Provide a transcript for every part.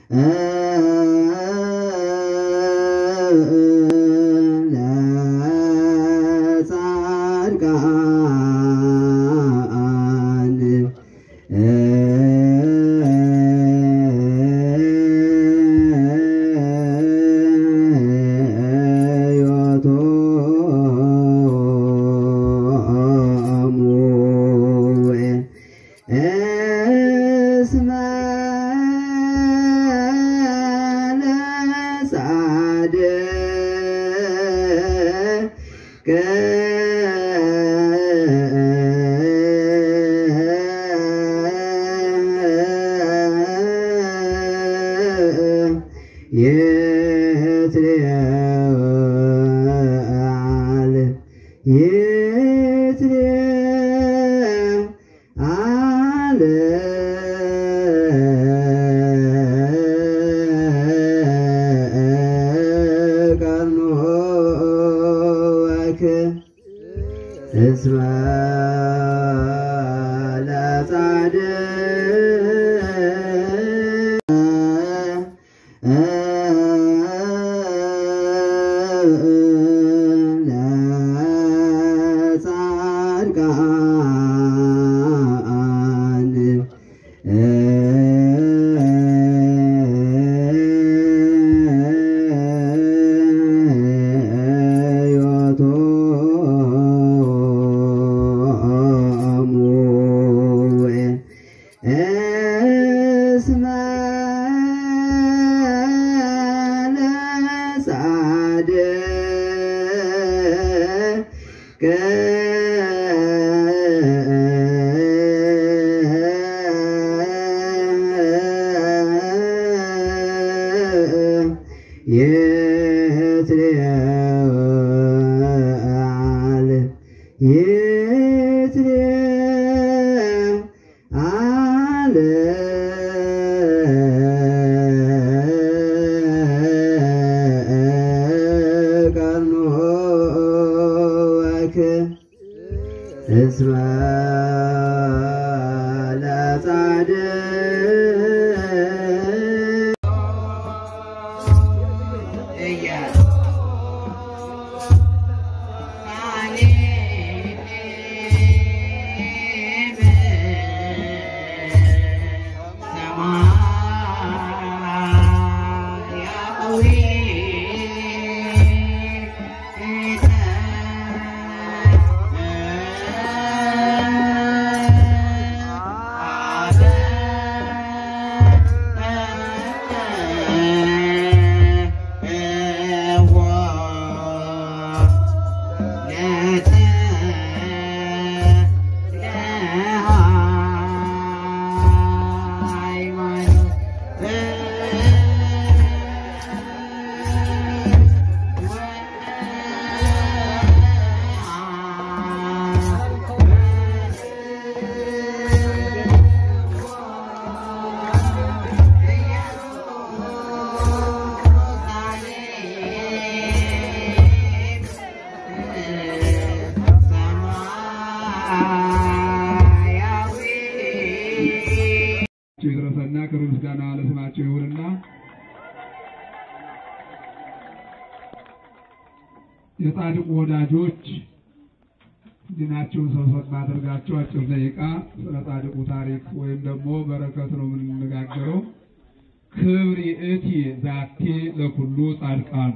ለጻድቃን ዮቶሙ እስመ ለጻድቅ ይትለዓል ይትለዓል ቀኖወክ እስመ ለጻድቃን ዮቶሙ እስመ ለጻድቅ ይትለዓል ይትለዓል ቀኖወክ እስመ ለጻድቅ ይድረሰና ክብር ምስጋና ለስማቸው ይሁንና የጻድቁ ወዳጆች ዲናቸውን ሰብሰብ ማድረጋቸው አጭር ደቂቃ ስለ ጻድቁ ታሪክ ወይም ደግሞ በረከት ነው የምንነጋገረው። ክብር ይእቲ ዛቴ ለኩሉ ጻድቃኑ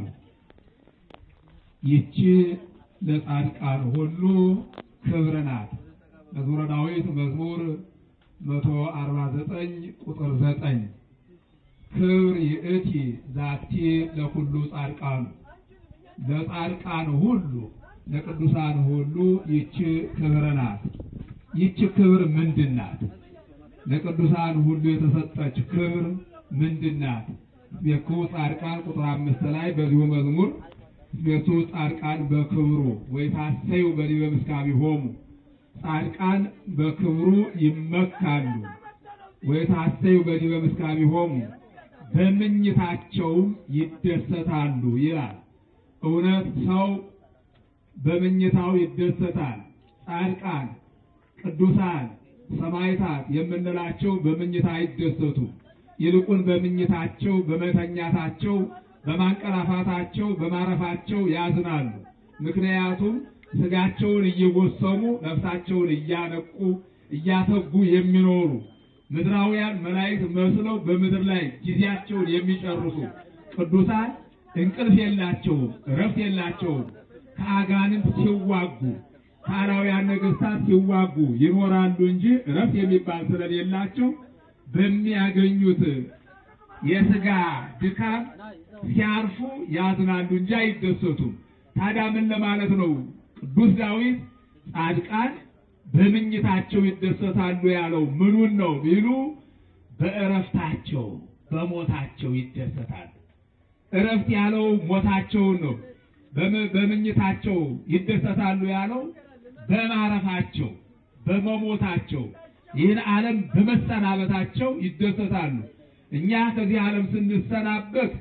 ይቺ ለጻድቃን ሁሉ ክብር ናት። መዝሙረ ዳዊት መዝሙር መቶ አርባ ዘጠኝ ቁጥር ዘጠኝ ክብር ይእቲ ዛቲ ለኩሉ ጻድቃኑ ለጻድቃን ሁሉ ለቅዱሳን ሁሉ ይቺ ክብር ናት። ይቺ ክብር ምንድን ናት? ለቅዱሳን ሁሉ የተሰጠች ክብር ምንድን ናት? ቤኩ ጻድቃን ቁጥር አምስት ላይ በዚሁ መዝሙር ቤቱ ጻድቃን በክብሩ ወይታሰዩ በዲበ ምስካቢሆሙ ጻድቃን በክብሩ ይመካሉ ወይታሰዩ በዲበ ምስካቢሆሙ በምኝታቸውም ይደሰታሉ ይላል። እውነት ሰው በምኝታው ይደሰታል። ጻድቃን፣ ቅዱሳን፣ ሰማዕታት የምንላቸው በምኝታ አይደሰቱ። ይልቁን በምኝታቸው፣ በመተኛታቸው፣ በማንቀላፋታቸው፣ በማረፋቸው ያዝናሉ። ምክንያቱም ስጋቸውን እየጎሰሙ ነፍሳቸውን እያነቁ እያተጉ የሚኖሩ ምድራውያን መላእክት መስለው በምድር ላይ ጊዜያቸውን የሚጨርሱ ቅዱሳን እንቅልፍ የላቸውም፣ እረፍት የላቸውም። ከአጋንንት ሲዋጉ ከአላውያን ነገሥታት ሲዋጉ ይኖራሉ እንጂ እረፍት የሚባል ስለሌላቸው በሚያገኙት የሥጋ ድካም ሲያርፉ ያዝናሉ እንጂ አይደሰቱም። ታዲያ ምን ለማለት ነው? ቅዱስ ዳዊት ጻድቃን በምኝታቸው ይደሰታሉ ያለው ምኑን ነው ቢሉ በእረፍታቸው በሞታቸው ይደሰታሉ። እረፍት ያለው ሞታቸውን ነው። በም- በምኝታቸው ይደሰታሉ ያለው በማረፋቸው በመሞታቸው ይህን ዓለም በመሰናበታቸው ይደሰታሉ። እኛ ከዚህ ዓለም ስንሰናበት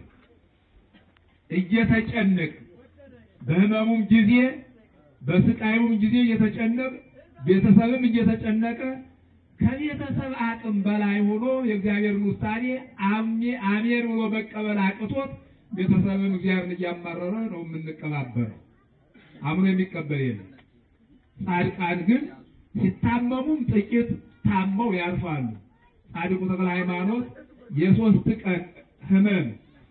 እየተጨነቅ በሕመሙም ጊዜ በስቃዩም ጊዜ እየተጨነቅ ቤተሰብም እየተጨነቀ ከቤተሰብ አቅም በላይ ሆኖ የእግዚአብሔርን ውሳኔ አሜ- አሜን ብሎ መቀበል አቅቶት ቤተሰብም እግዚአብሔርን እያማረረ ነው የምንቀባበረው። አምኖ የሚቀበል የለም። ጻድቃን ግን ሲታመሙም ጥቂት ታመው ያርፋሉ። ጻድቁ ተክለ ሃይማኖት የሶስት ቀን ህመም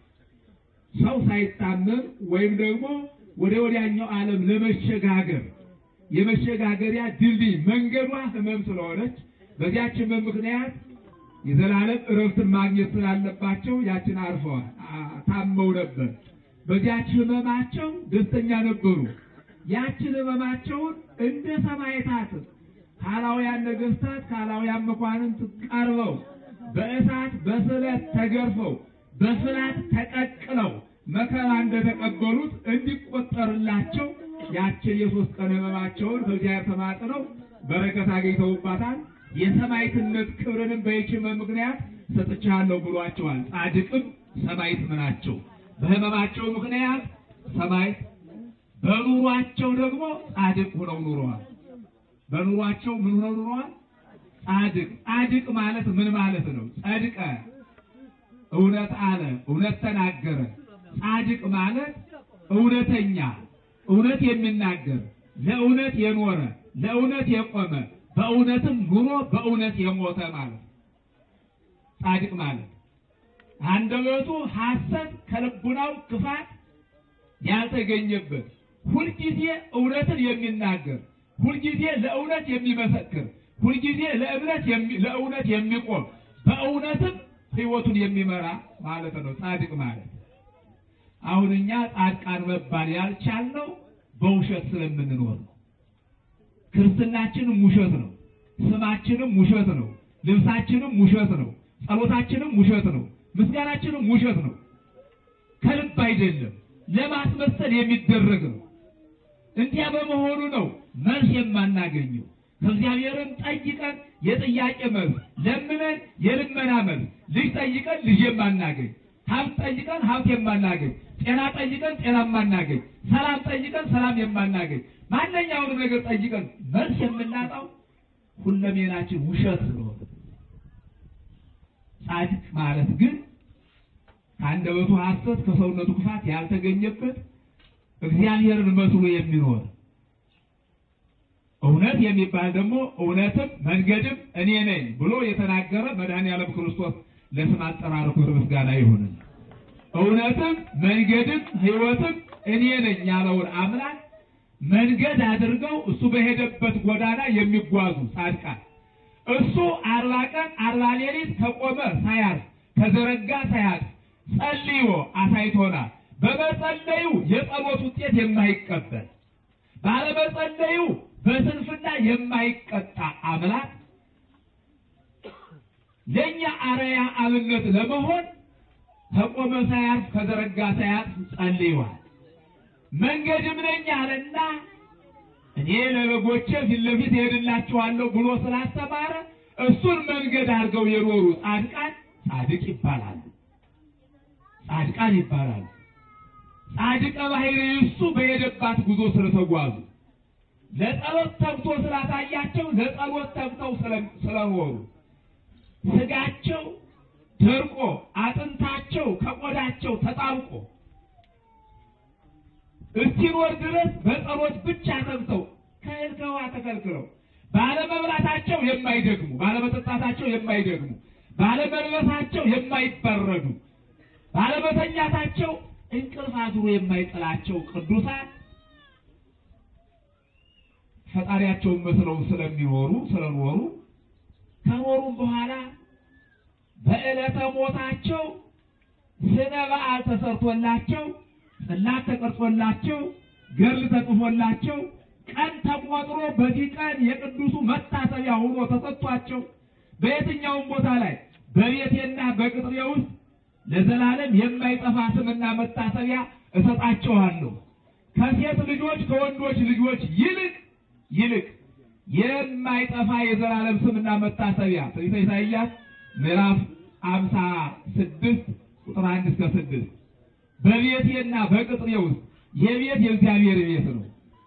ሰው ሳይታመም ወይም ደግሞ ወደ ወዲያኛው ዓለም ለመሸጋገር የመሸጋገሪያ ድልድይ መንገዷ ህመም ስለሆነች በዚያች ህመም ምክንያት የዘላለም እረፍትን ማግኘት ስላለባቸው ያችን አርፈዋል። አ- ታመው ነበር። በዚያች ህመማቸው ደስተኛ ነበሩ። ያችን ህመማቸውን እንደ ሰማዕታት ካላውያን ነገሥታት ካላውያን መኳንንት ቀርበው በእሳት በስለት ተገርፈው በፍላት ተቀቅለው መከራ እንደተቀበሉት እንዲቆጠርላቸው ያችን የሶስት ቀን ህመማቸውን በእግዚአብሔር ተማጥነው በረከት አግኝተውባታል። የሰማዕትነት ክብርንም በይህች ህመም ምክንያት ሰጥቻለሁ ብሏቸዋል። ጻድቅም ሰማዕት ናቸው። በህመማቸው ምክንያት ሰማዕት፣ በኑሯቸው ደግሞ ጻድቅ ሆነው ኑረዋል። በኑሯቸው ምን ሆነው ኑረዋል? ጻድቅ። ጻድቅ ማለት ምን ማለት ነው? ጸድቀ እውነት አለ፣ እውነት ተናገረ። ጻድቅ ማለት እውነተኛ፣ እውነት የሚናገር ለእውነት የኖረ ለእውነት የቆመ በእውነትም ኑሮ በእውነት የሞተ ማለት ነው። ጻድቅ ማለት አንደበቱ ሐሰት ከልቡናው ክፋት ያልተገኘበት ሁልጊዜ እውነትን የሚናገር ሁልጊዜ ለእውነት የሚመሰክር ሁልጊዜ ለእምነት የሚ- ለእውነት የሚቆም በእውነትም ሕይወቱን የሚመራ ማለት ነው ጻድቅ ማለት። አሁን እኛ ጻድቃን መባል ያልቻልነው በውሸት ስለምንኖር ነው። ክርስትናችንም ውሸት ነው። ስማችንም ውሸት ነው። ልብሳችንም ውሸት ነው። ጸሎታችንም ውሸት ነው። ምስጋናችንም ውሸት ነው። ከልብ አይደለም፣ ለማስመሰል የሚደረግ ነው። እንዲያ በመሆኑ ነው መልስ የማናገኘው። ከእግዚአብሔርም ጠይቀን የጥያቄ መልስ፣ ለምነን የልመና መልስ፣ ልጅ ጠይቀን ልጅ የማናገኝ፣ ሀብት ጠይቀን ሀብት የማናገኝ፣ ጤና ጠይቀን ጤና የማናገኝ፣ ሰላም ጠይቀን ሰላም የማናገኝ፣ ማንኛውንም ነገር ጠይቀን መልስ የምናጣው ሁለሜናችን ውሸት ስለሆነ ጻድቅ ማለት ግን ከአንደበቱ ሐሰት ከሰውነቱ ክፋት ያልተገኘበት እግዚአብሔርን መስሎ የሚኖር እውነት የሚባል ደግሞ እውነትም መንገድም እኔ ነኝ ብሎ የተናገረ መድኃኔዓለም ክርስቶስ ለስም አጠራሩ ክብር ምስጋና ይሁን። እውነትም መንገድም ሕይወትም እኔ ነኝ ያለውን አምላክ መንገድ አድርገው እሱ በሄደበት ጎዳና የሚጓዙ ጻድቃን እሱ አርባ ቀን አርባ ሌሊት ከቆመ ሳያርፍ ከዘረጋ ሳያርፍ ጸልዮ አሳይቶናል። በመጸለዩ የጸሎት ውጤት የማይቀበል ባለመጸለዩ በስንፍና የማይቀጣ አምላክ ለእኛ አርአያ አብነት ለመሆን ከቆመ ሳያርፍ ከዘረጋ ሳያርፍ ጸልይዋል። መንገድም ነኝ አለና እኔ ለበጎቼ ፊት ለፊት እሄድላችኋለሁ ብሎ ስላስተማረ እሱን መንገድ አድርገው የኖሩ ጻድቃን ጻድቅ ይባላሉ። ጻድቃን ይባላሉ። ጻድቀ ባህሪ እሱ በሄደባት ጉዞ ስለተጓዙ ለጸሎት ተግቶ ስላሳያቸው ለጸሎት ተግተው ስለ- ስለኖሩ ስጋቸው ደርቆ አጥንታቸው ከቆዳቸው ተጣብቆ እስኪኖር ድረስ በጸሎት ብቻ ሰምተው ከእህል ከውሃ ተከልክለው ባለመብላታቸው የማይደግሙ ባለመጠጣታቸው የማይደግሙ ባለመልበሳቸው የማይበረዱ ባለመተኛታቸው እንቅልፍ አድሮ የማይጥላቸው ቅዱሳን ፈጣሪያቸውን መስለው ስለሚኖሩ ስለኖሩ ከኖሩም በኋላ በዕለተ ሞታቸው ስነ በዓል ተሰርቶላቸው ጽላት ተቀርጾላቸው ገድል ተጽፎላቸው ቀን ተቆጥሮ በዚህ ቀን የቅዱሱ መታሰቢያ ሆኖ ተሰጥቷቸው በየትኛውም ቦታ ላይ በቤቴና በቅጥሬ ውስጥ ለዘላለም የማይጠፋ ስምና መታሰቢያ እሰጣቸዋለሁ። ከሴት ልጆች ከወንዶች ልጆች ይልቅ ይልቅ የማይጠፋ የዘላለም ስምና መታሰቢያ ትንቢተ ኢሳይያስ ምዕራፍ አምሳ ስድስት ቁጥር አንድ እስከ ስድስት በቤቴና በቅጥሬ ውስጥ የቤት የእግዚአብሔር ቤት ነው።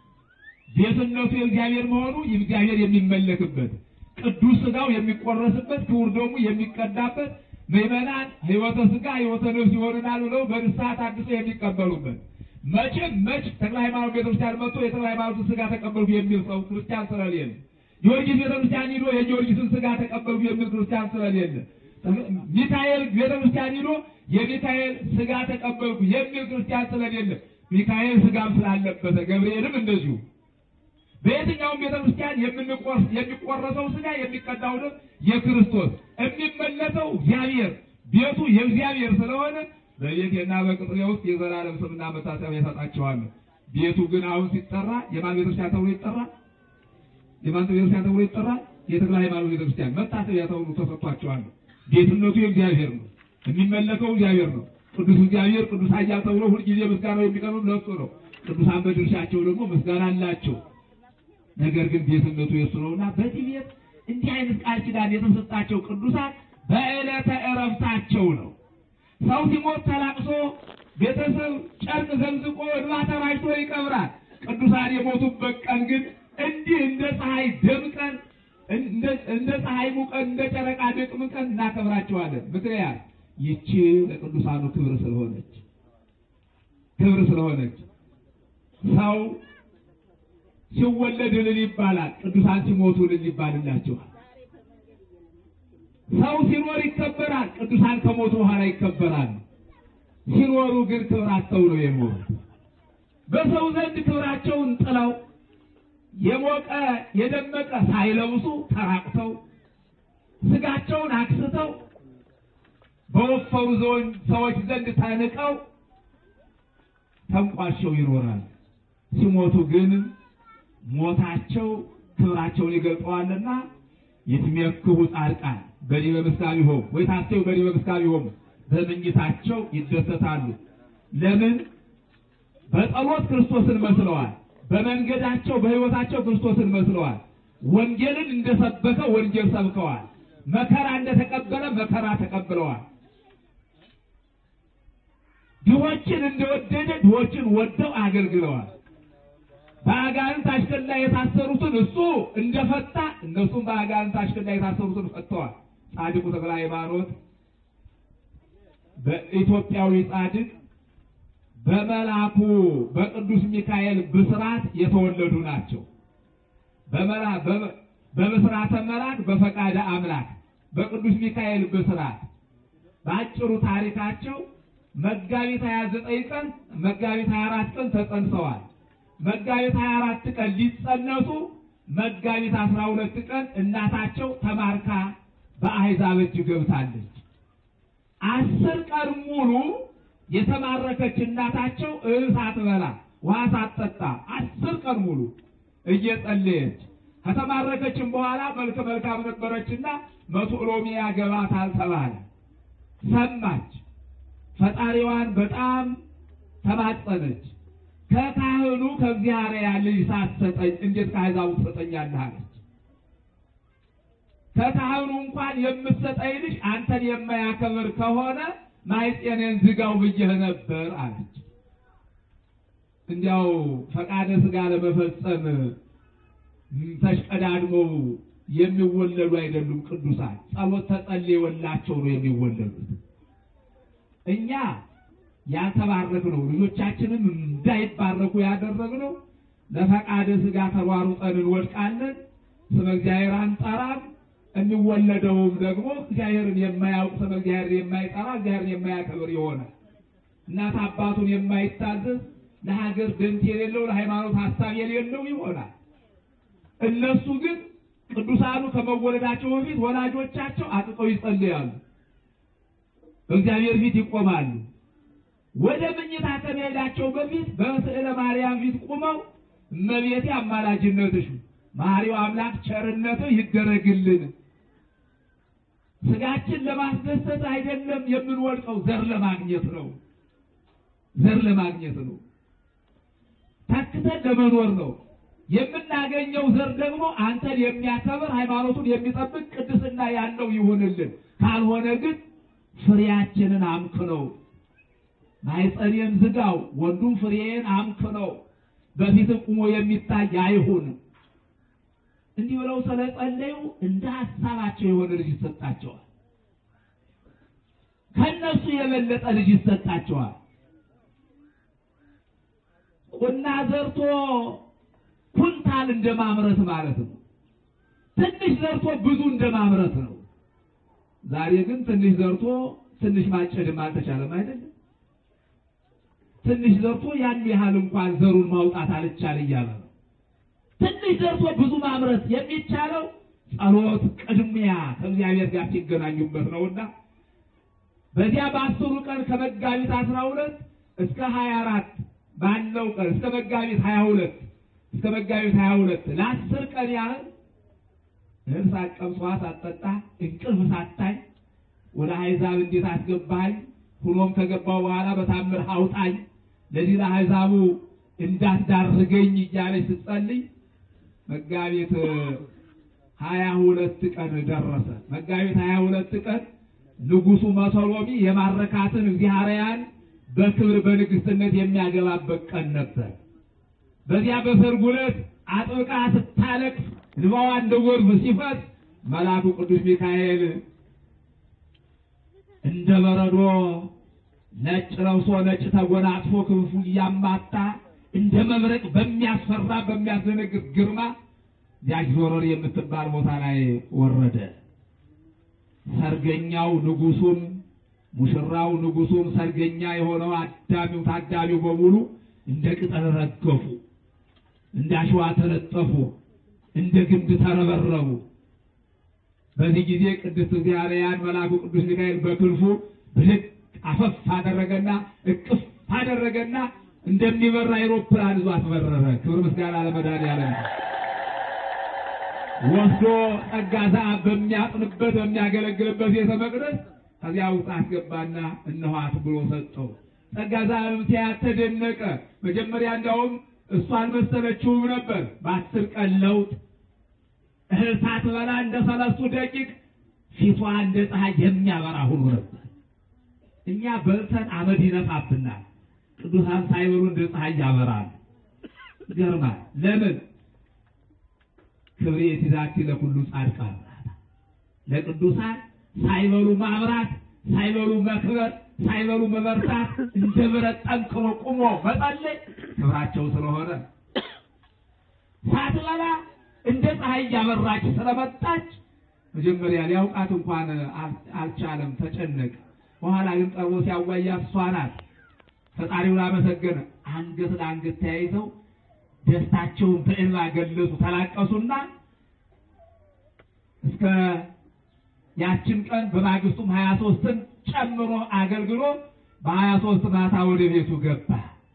ቤትነቱ የእግዚአብሔር መሆኑ እግዚአብሔር የሚመለክበት ቅዱስ ሥጋው የሚቆረስበት ክቡር ደሙ የሚቀዳበት ምዕመናን ሕይወተ ሥጋ ሕይወተ ነፍስ ይሆንናል ብለው በንስሐ ታድሰው የሚቀበሉበት መቼም መች ተክለ ሃይማኖት ቤተክርስቲያን መጥቶ የተክለ ሃይማኖትን ሥጋ ተቀበልኩ የሚል ሰው ክርስቲያን ስለሌለ ጊዮርጊስ ቤተክርስቲያን ሂዶ የጊዮርጊስን ሥጋ ተቀበልኩ የሚል ክርስቲያን ስለሌለ ሚካኤል ቤተክርስቲያን ሂዶ የሚካኤል ሥጋ ተቀበልኩ የሚል ክርስቲያን ስለሌለ ሚካኤል ሥጋም ስላለበተ ገብርኤልም እንደዚሁ በየትኛውም ቤተክርስቲያን የምንቆርስ የሚቆረሰው ሥጋ የሚቀዳው ደም የክርስቶስ የሚመለሰው እግዚአብሔር ቤቱ የእግዚአብሔር ስለሆነ በቤቴና በቅጥሬ ውስጥ የዘላለም ስምና መታሰቢያ ይሰጣቸዋለሁ። ቤቱ ግን አሁን ሲጠራ የማን ቤተክርስቲያን ተብሎ ይጠራል? የማን ቤተክርስቲያን ተብሎ ይጠራል? የተክለ ሃይማኖት ቤተክርስቲያን መታሰቢያ ተብሎ ተሰጥቷቸዋል። ቤትነቱ የእግዚአብሔር ነው። የሚመለከው እግዚአብሔር ነው። ቅዱስ እግዚአብሔር ቅዱስ ኃያል ተብሎ ሁልጊዜ ምስጋናው የሚቀርብ ለእሱ ነው። ቅዱሳን በድርሻቸው ደግሞ ምስጋና አላቸው። ነገር ግን ቤትነቱ የእሱ ነውና በዚህ ቤት እንዲህ አይነት ቃል ኪዳን የተሰጣቸው ቅዱሳን በዕለተ ዕረፍታቸው ነው። ሰው ሲሞት ተላቅሶ ቤተሰብ ጨርቅ ዘንዝቆ እንባ ተራጭቶ ይቀብራል። ቅዱሳን የሞቱበት ቀን ግን እንዲህ እንደ ፀሐይ ደምቀን እንደ ፀሐይ ሙቀን እንደ ጨረቃ ደምቀን እናከብራቸዋለን። ምክንያት ይቺ ለቅዱሳኑ ክብር ስለሆነች ክብር ስለሆነች ሰው ሲወለድ እልል ይባላል። ቅዱሳን ሲሞቱ እልል ይባልላቸዋል። ሰው ሲኖር ይከበራል። ቅዱሳን ከሞቱ በኋላ ይከበራል። ሲኖሩ ግን ክብር አጥተው ነው የሞቱት። በሰው ዘንድ ክብራቸውን ጥለው የሞቀ የደመቀ ሳይለብሱ ተራቁተው ስጋቸውን አክስተው በወፈሩ ዘወን ሰዎች ዘንድ ተንቀው ተንቋሸው ይኖራል። ሲሞቱ ግን ሞታቸው ክብራቸውን ይገልጠዋልና ይትሜክሁ ጻድቃን በዲበ ምስካቢሆሙ ወይታሰዩ በዲበ ምስካቢሆሙ በምኝታቸው ይደሰታሉ። ለምን? በጸሎት ክርስቶስን መስለዋል። በመንገዳቸው በሕይወታቸው ክርስቶስን መስለዋል። ወንጌልን እንደሰበከ ወንጌል ሰብከዋል። መከራ እንደተቀበለ መከራ ተቀብለዋል። ድሆችን እንደወደደ ድሆችን ወደው አገልግለዋል። በአጋንንት አሽከላ የታሰሩትን እሱ እንደፈታ እነሱም በአጋንንት አሽከላ የታሰሩትን ፈተዋል። ጻድቁ ተክለ ሃይማኖት በኢትዮጵያዊ ጻድቅ በመልአኩ በቅዱስ ሚካኤል ብስራት የተወለዱ ናቸው። በመላ በብስራተ መልአክ በፈቃደ አምላክ በቅዱስ ሚካኤል ብስራት በአጭሩ ታሪካቸው መጋቢት 29 ቀን መጋቢት 24 ቀን ተጸንሰዋል። መጋቢት 24 ቀን ሊጸነሱ መጋቢት 12 ቀን እናታቸው ተማርካ በአሕዛብ እጅ ገብታለች። አስር ቀን ሙሉ የተማረከች እናታቸው እህል ሳትበላ ውሃ ሳትጠጣ አስር ቀን ሙሉ እየጸለየች ከተማረከችም በኋላ መልከ መልካም ነበረችና መቶ ሎሚ ያገባታል ተባለ። ሰማች። ፈጣሪዋን በጣም ተማጸነች። ከካህኑ ከእግዚአብሔር ልጅ ሳትሰጠኝ እንዴት ከአሕዛቡ ትሰጠኛለህ? አለች። ከካህኑ እንኳን የምትሰጠኝ ልጅ አንተን የማያከብር ከሆነ ማኅፀኔን ዝጋው ብዬህ ነበር አለች። እንዲያው ፈቃደ ሥጋ ለመፈጸም ተሽቀዳድመው የሚወለዱ አይደሉም። ቅዱሳን ጸሎት ተጸልዮላቸው ነው የሚወለዱት። እኛ ያልተባረክነው ልጆቻችንም እንዳይባረኩ ያደረግነው ለፈቃደ ሥጋ ተሯሩጠን እንወድቃለን። ስመ እግዚአብሔር አንጠራም። የሚወለደውም ደግሞ እግዚአብሔርን የማያውቅ ስመ እግዚአብሔር የማይጠራ እግዚአብሔርን የማያከብር ይሆናል። እናት አባቱን የማይታዘዝ ለሀገር ደንት የሌለው ለሃይማኖት ሀሳብ የሌለው ይሆናል። እነሱ ግን ቅዱሳኑ ከመወለዳቸው በፊት ወላጆቻቸው አጥቀው ይጸልያሉ፣ በእግዚአብሔር ፊት ይቆማሉ። ወደ መኝታ ከመሄዳቸው በፊት በስዕለ ማርያም ፊት ቁመው እመቤቴ አማላጅነትሽ መሐሪው አምላክ ቸርነትህ ይደረግልን፣ ስጋችን ለማስደሰት አይደለም የምንወድቀው፣ ዘር ለማግኘት ነው። ዘር ለማግኘት ነው። ታክተን ለመኖር ነው። የምናገኘው ዘር ደግሞ አንተን የሚያከብር ሃይማኖቱን የሚጠብቅ ቅድስና ያለው ይሁንልን። ካልሆነ ግን ፍሬያችንን አምክነው ማኅፀኔን ዝጋው፣ ወንዱም ፍሬዬን አምክነው በፊት ቁሞ የሚታይ አይሁን። እንዲህ ብለው ስለጸለዩ እንደ ሀሳባቸው የሆነ ልጅ ይሰጣቸዋል። ከነሱ የበለጠ ልጅ ይሰጣቸዋል። ቁና ዘርቶ ኩንታል እንደማምረት ማለት ነው። ትንሽ ዘርቶ ብዙ እንደማምረት ነው። ዛሬ ግን ትንሽ ዘርቶ ትንሽ ማጨድም አልተቻለም አይደለም። ትንሽ ዘርቶ ያን ያህል እንኳን ዘሩን ማውጣት አልቻል እያለ ነው። ትንሽ ዘርቶ ብዙ ማምረት የሚቻለው ጸሎት ቅድሚያ ከእግዚአብሔር ጋር ሲገናኙበት ነውና በዚያ በአስሩ ቀን ከመጋቢት አስራ ሁለት እስከ ሀያ አራት ባለው ቀን እስከ መጋቢት ሀያ ሁለት እስከ መጋቢት ሀያ ሁለት ለአስር ቀን ያህል እህል ሳትቀምስ ውሃ ሳትጠጣ እንቅልፍ ሳታይ ወደ አሕዛብ እንዴት አስገባኝ ሁኖም ከገባው በኋላ በታምር አውጣኝ ለዚህ ለአሕዛቡ እንዳትዳርገኝ እያለች ስትጸልይ መጋቢት ሀያ ሁለት ቀን ደረሰ። መጋቢት ሀያ ሁለት ቀን ንጉሡ መሰሎሚ የማረካትን እግዚአርያን በክብር በንግሥትነት የሚያገባበት ቀን ነበር። በዚያ በሰርጉ ዕለት አጥብቃ ስታለቅስ እንባዋ እንደ ጎርፍ ሲፈስ መልአኩ ቅዱስ ሚካኤል እንደ በረዶ ነጭ ለብሶ ነጭ ተጎናጽፎ ክንፉ እያማታ እንደ መብረቅ በሚያስፈራ በሚያስደነግጥ ግርማ ያች ዞረር የምትባል ቦታ ላይ ወረደ። ሰርገኛው ንጉሡም ሙሽራው ንጉሡም ሰርገኛ የሆነው አዳሚው ታዳሚው በሙሉ እንደ ቅጠል ረገፉ፣ እንደ አሸዋ ተለጠፉ፣ እንደ ግንድ ተረበረቡ። በዚህ ጊዜ ቅድስት እግዚአብሔርን መልአኩ ቅዱስ ሚካኤል በክንፉ ብልቅ አፈፍ አደረገና እቅፍ አደረገና እንደሚበራ አይሮፕላን ይዞ አስበረረ። ክብር ምስጋና ለመድኃኒዓለም። ወስዶ ጸጋ ዘአብ በሚያጥንበት በሚያገለግልበት ቤተ መቅደስ ከዚያ ውስጥ አስገባና እነኋት ብሎ ሰጠው። ጸጋ ዘአብም ሲያት ተደነቀ። መጀመሪያ እንዲያውም እሱ አልመሰለችውም ነበር። በአስር ቀን ለውጥ እህል ሳትበላ እንደ ሰለስቱ ደቂቅ ፊቷ እንደ ፀሐይ የሚያበራ ሁሉ ነበር። እኛ በልተን አመድ ይነፋብናል። ቅዱሳን ሳይበሉ እንደ ፀሐይ ያበራል። ይገርማል። ለምን ክብሬ ትዛቲ ለኩሉ ጻድቃን ለቅዱሳን ሳይበሉ ማብራት፣ ሳይበሉ መክበር፣ ሳይበሉ መበርታት እንደ ብረት ጠንክሮ ቁሞ መጸለይ ክብራቸው ስለሆነ ሳትበላ እንደ ፀሐይ እያበራች ስለመጣች መጀመሪያ ሊያውቃት እንኳን አልቻለም፣ ተጨነቀ። በኋላ ግን ቀርቦ ሲያዋያት እሷ ናት። ፈጣሪውን አመሰገነ። አንገት ለአንገት ተያይዘው ደስታቸውን በእንባ ገለጹ፣ ተላቀሱና እስከ ያችን ቀን በማግስቱም ሀያ ሶስትን ጨምሮ አገልግሎ በሀያ ሶስት ማታ ወደ ቤቱ ገባ።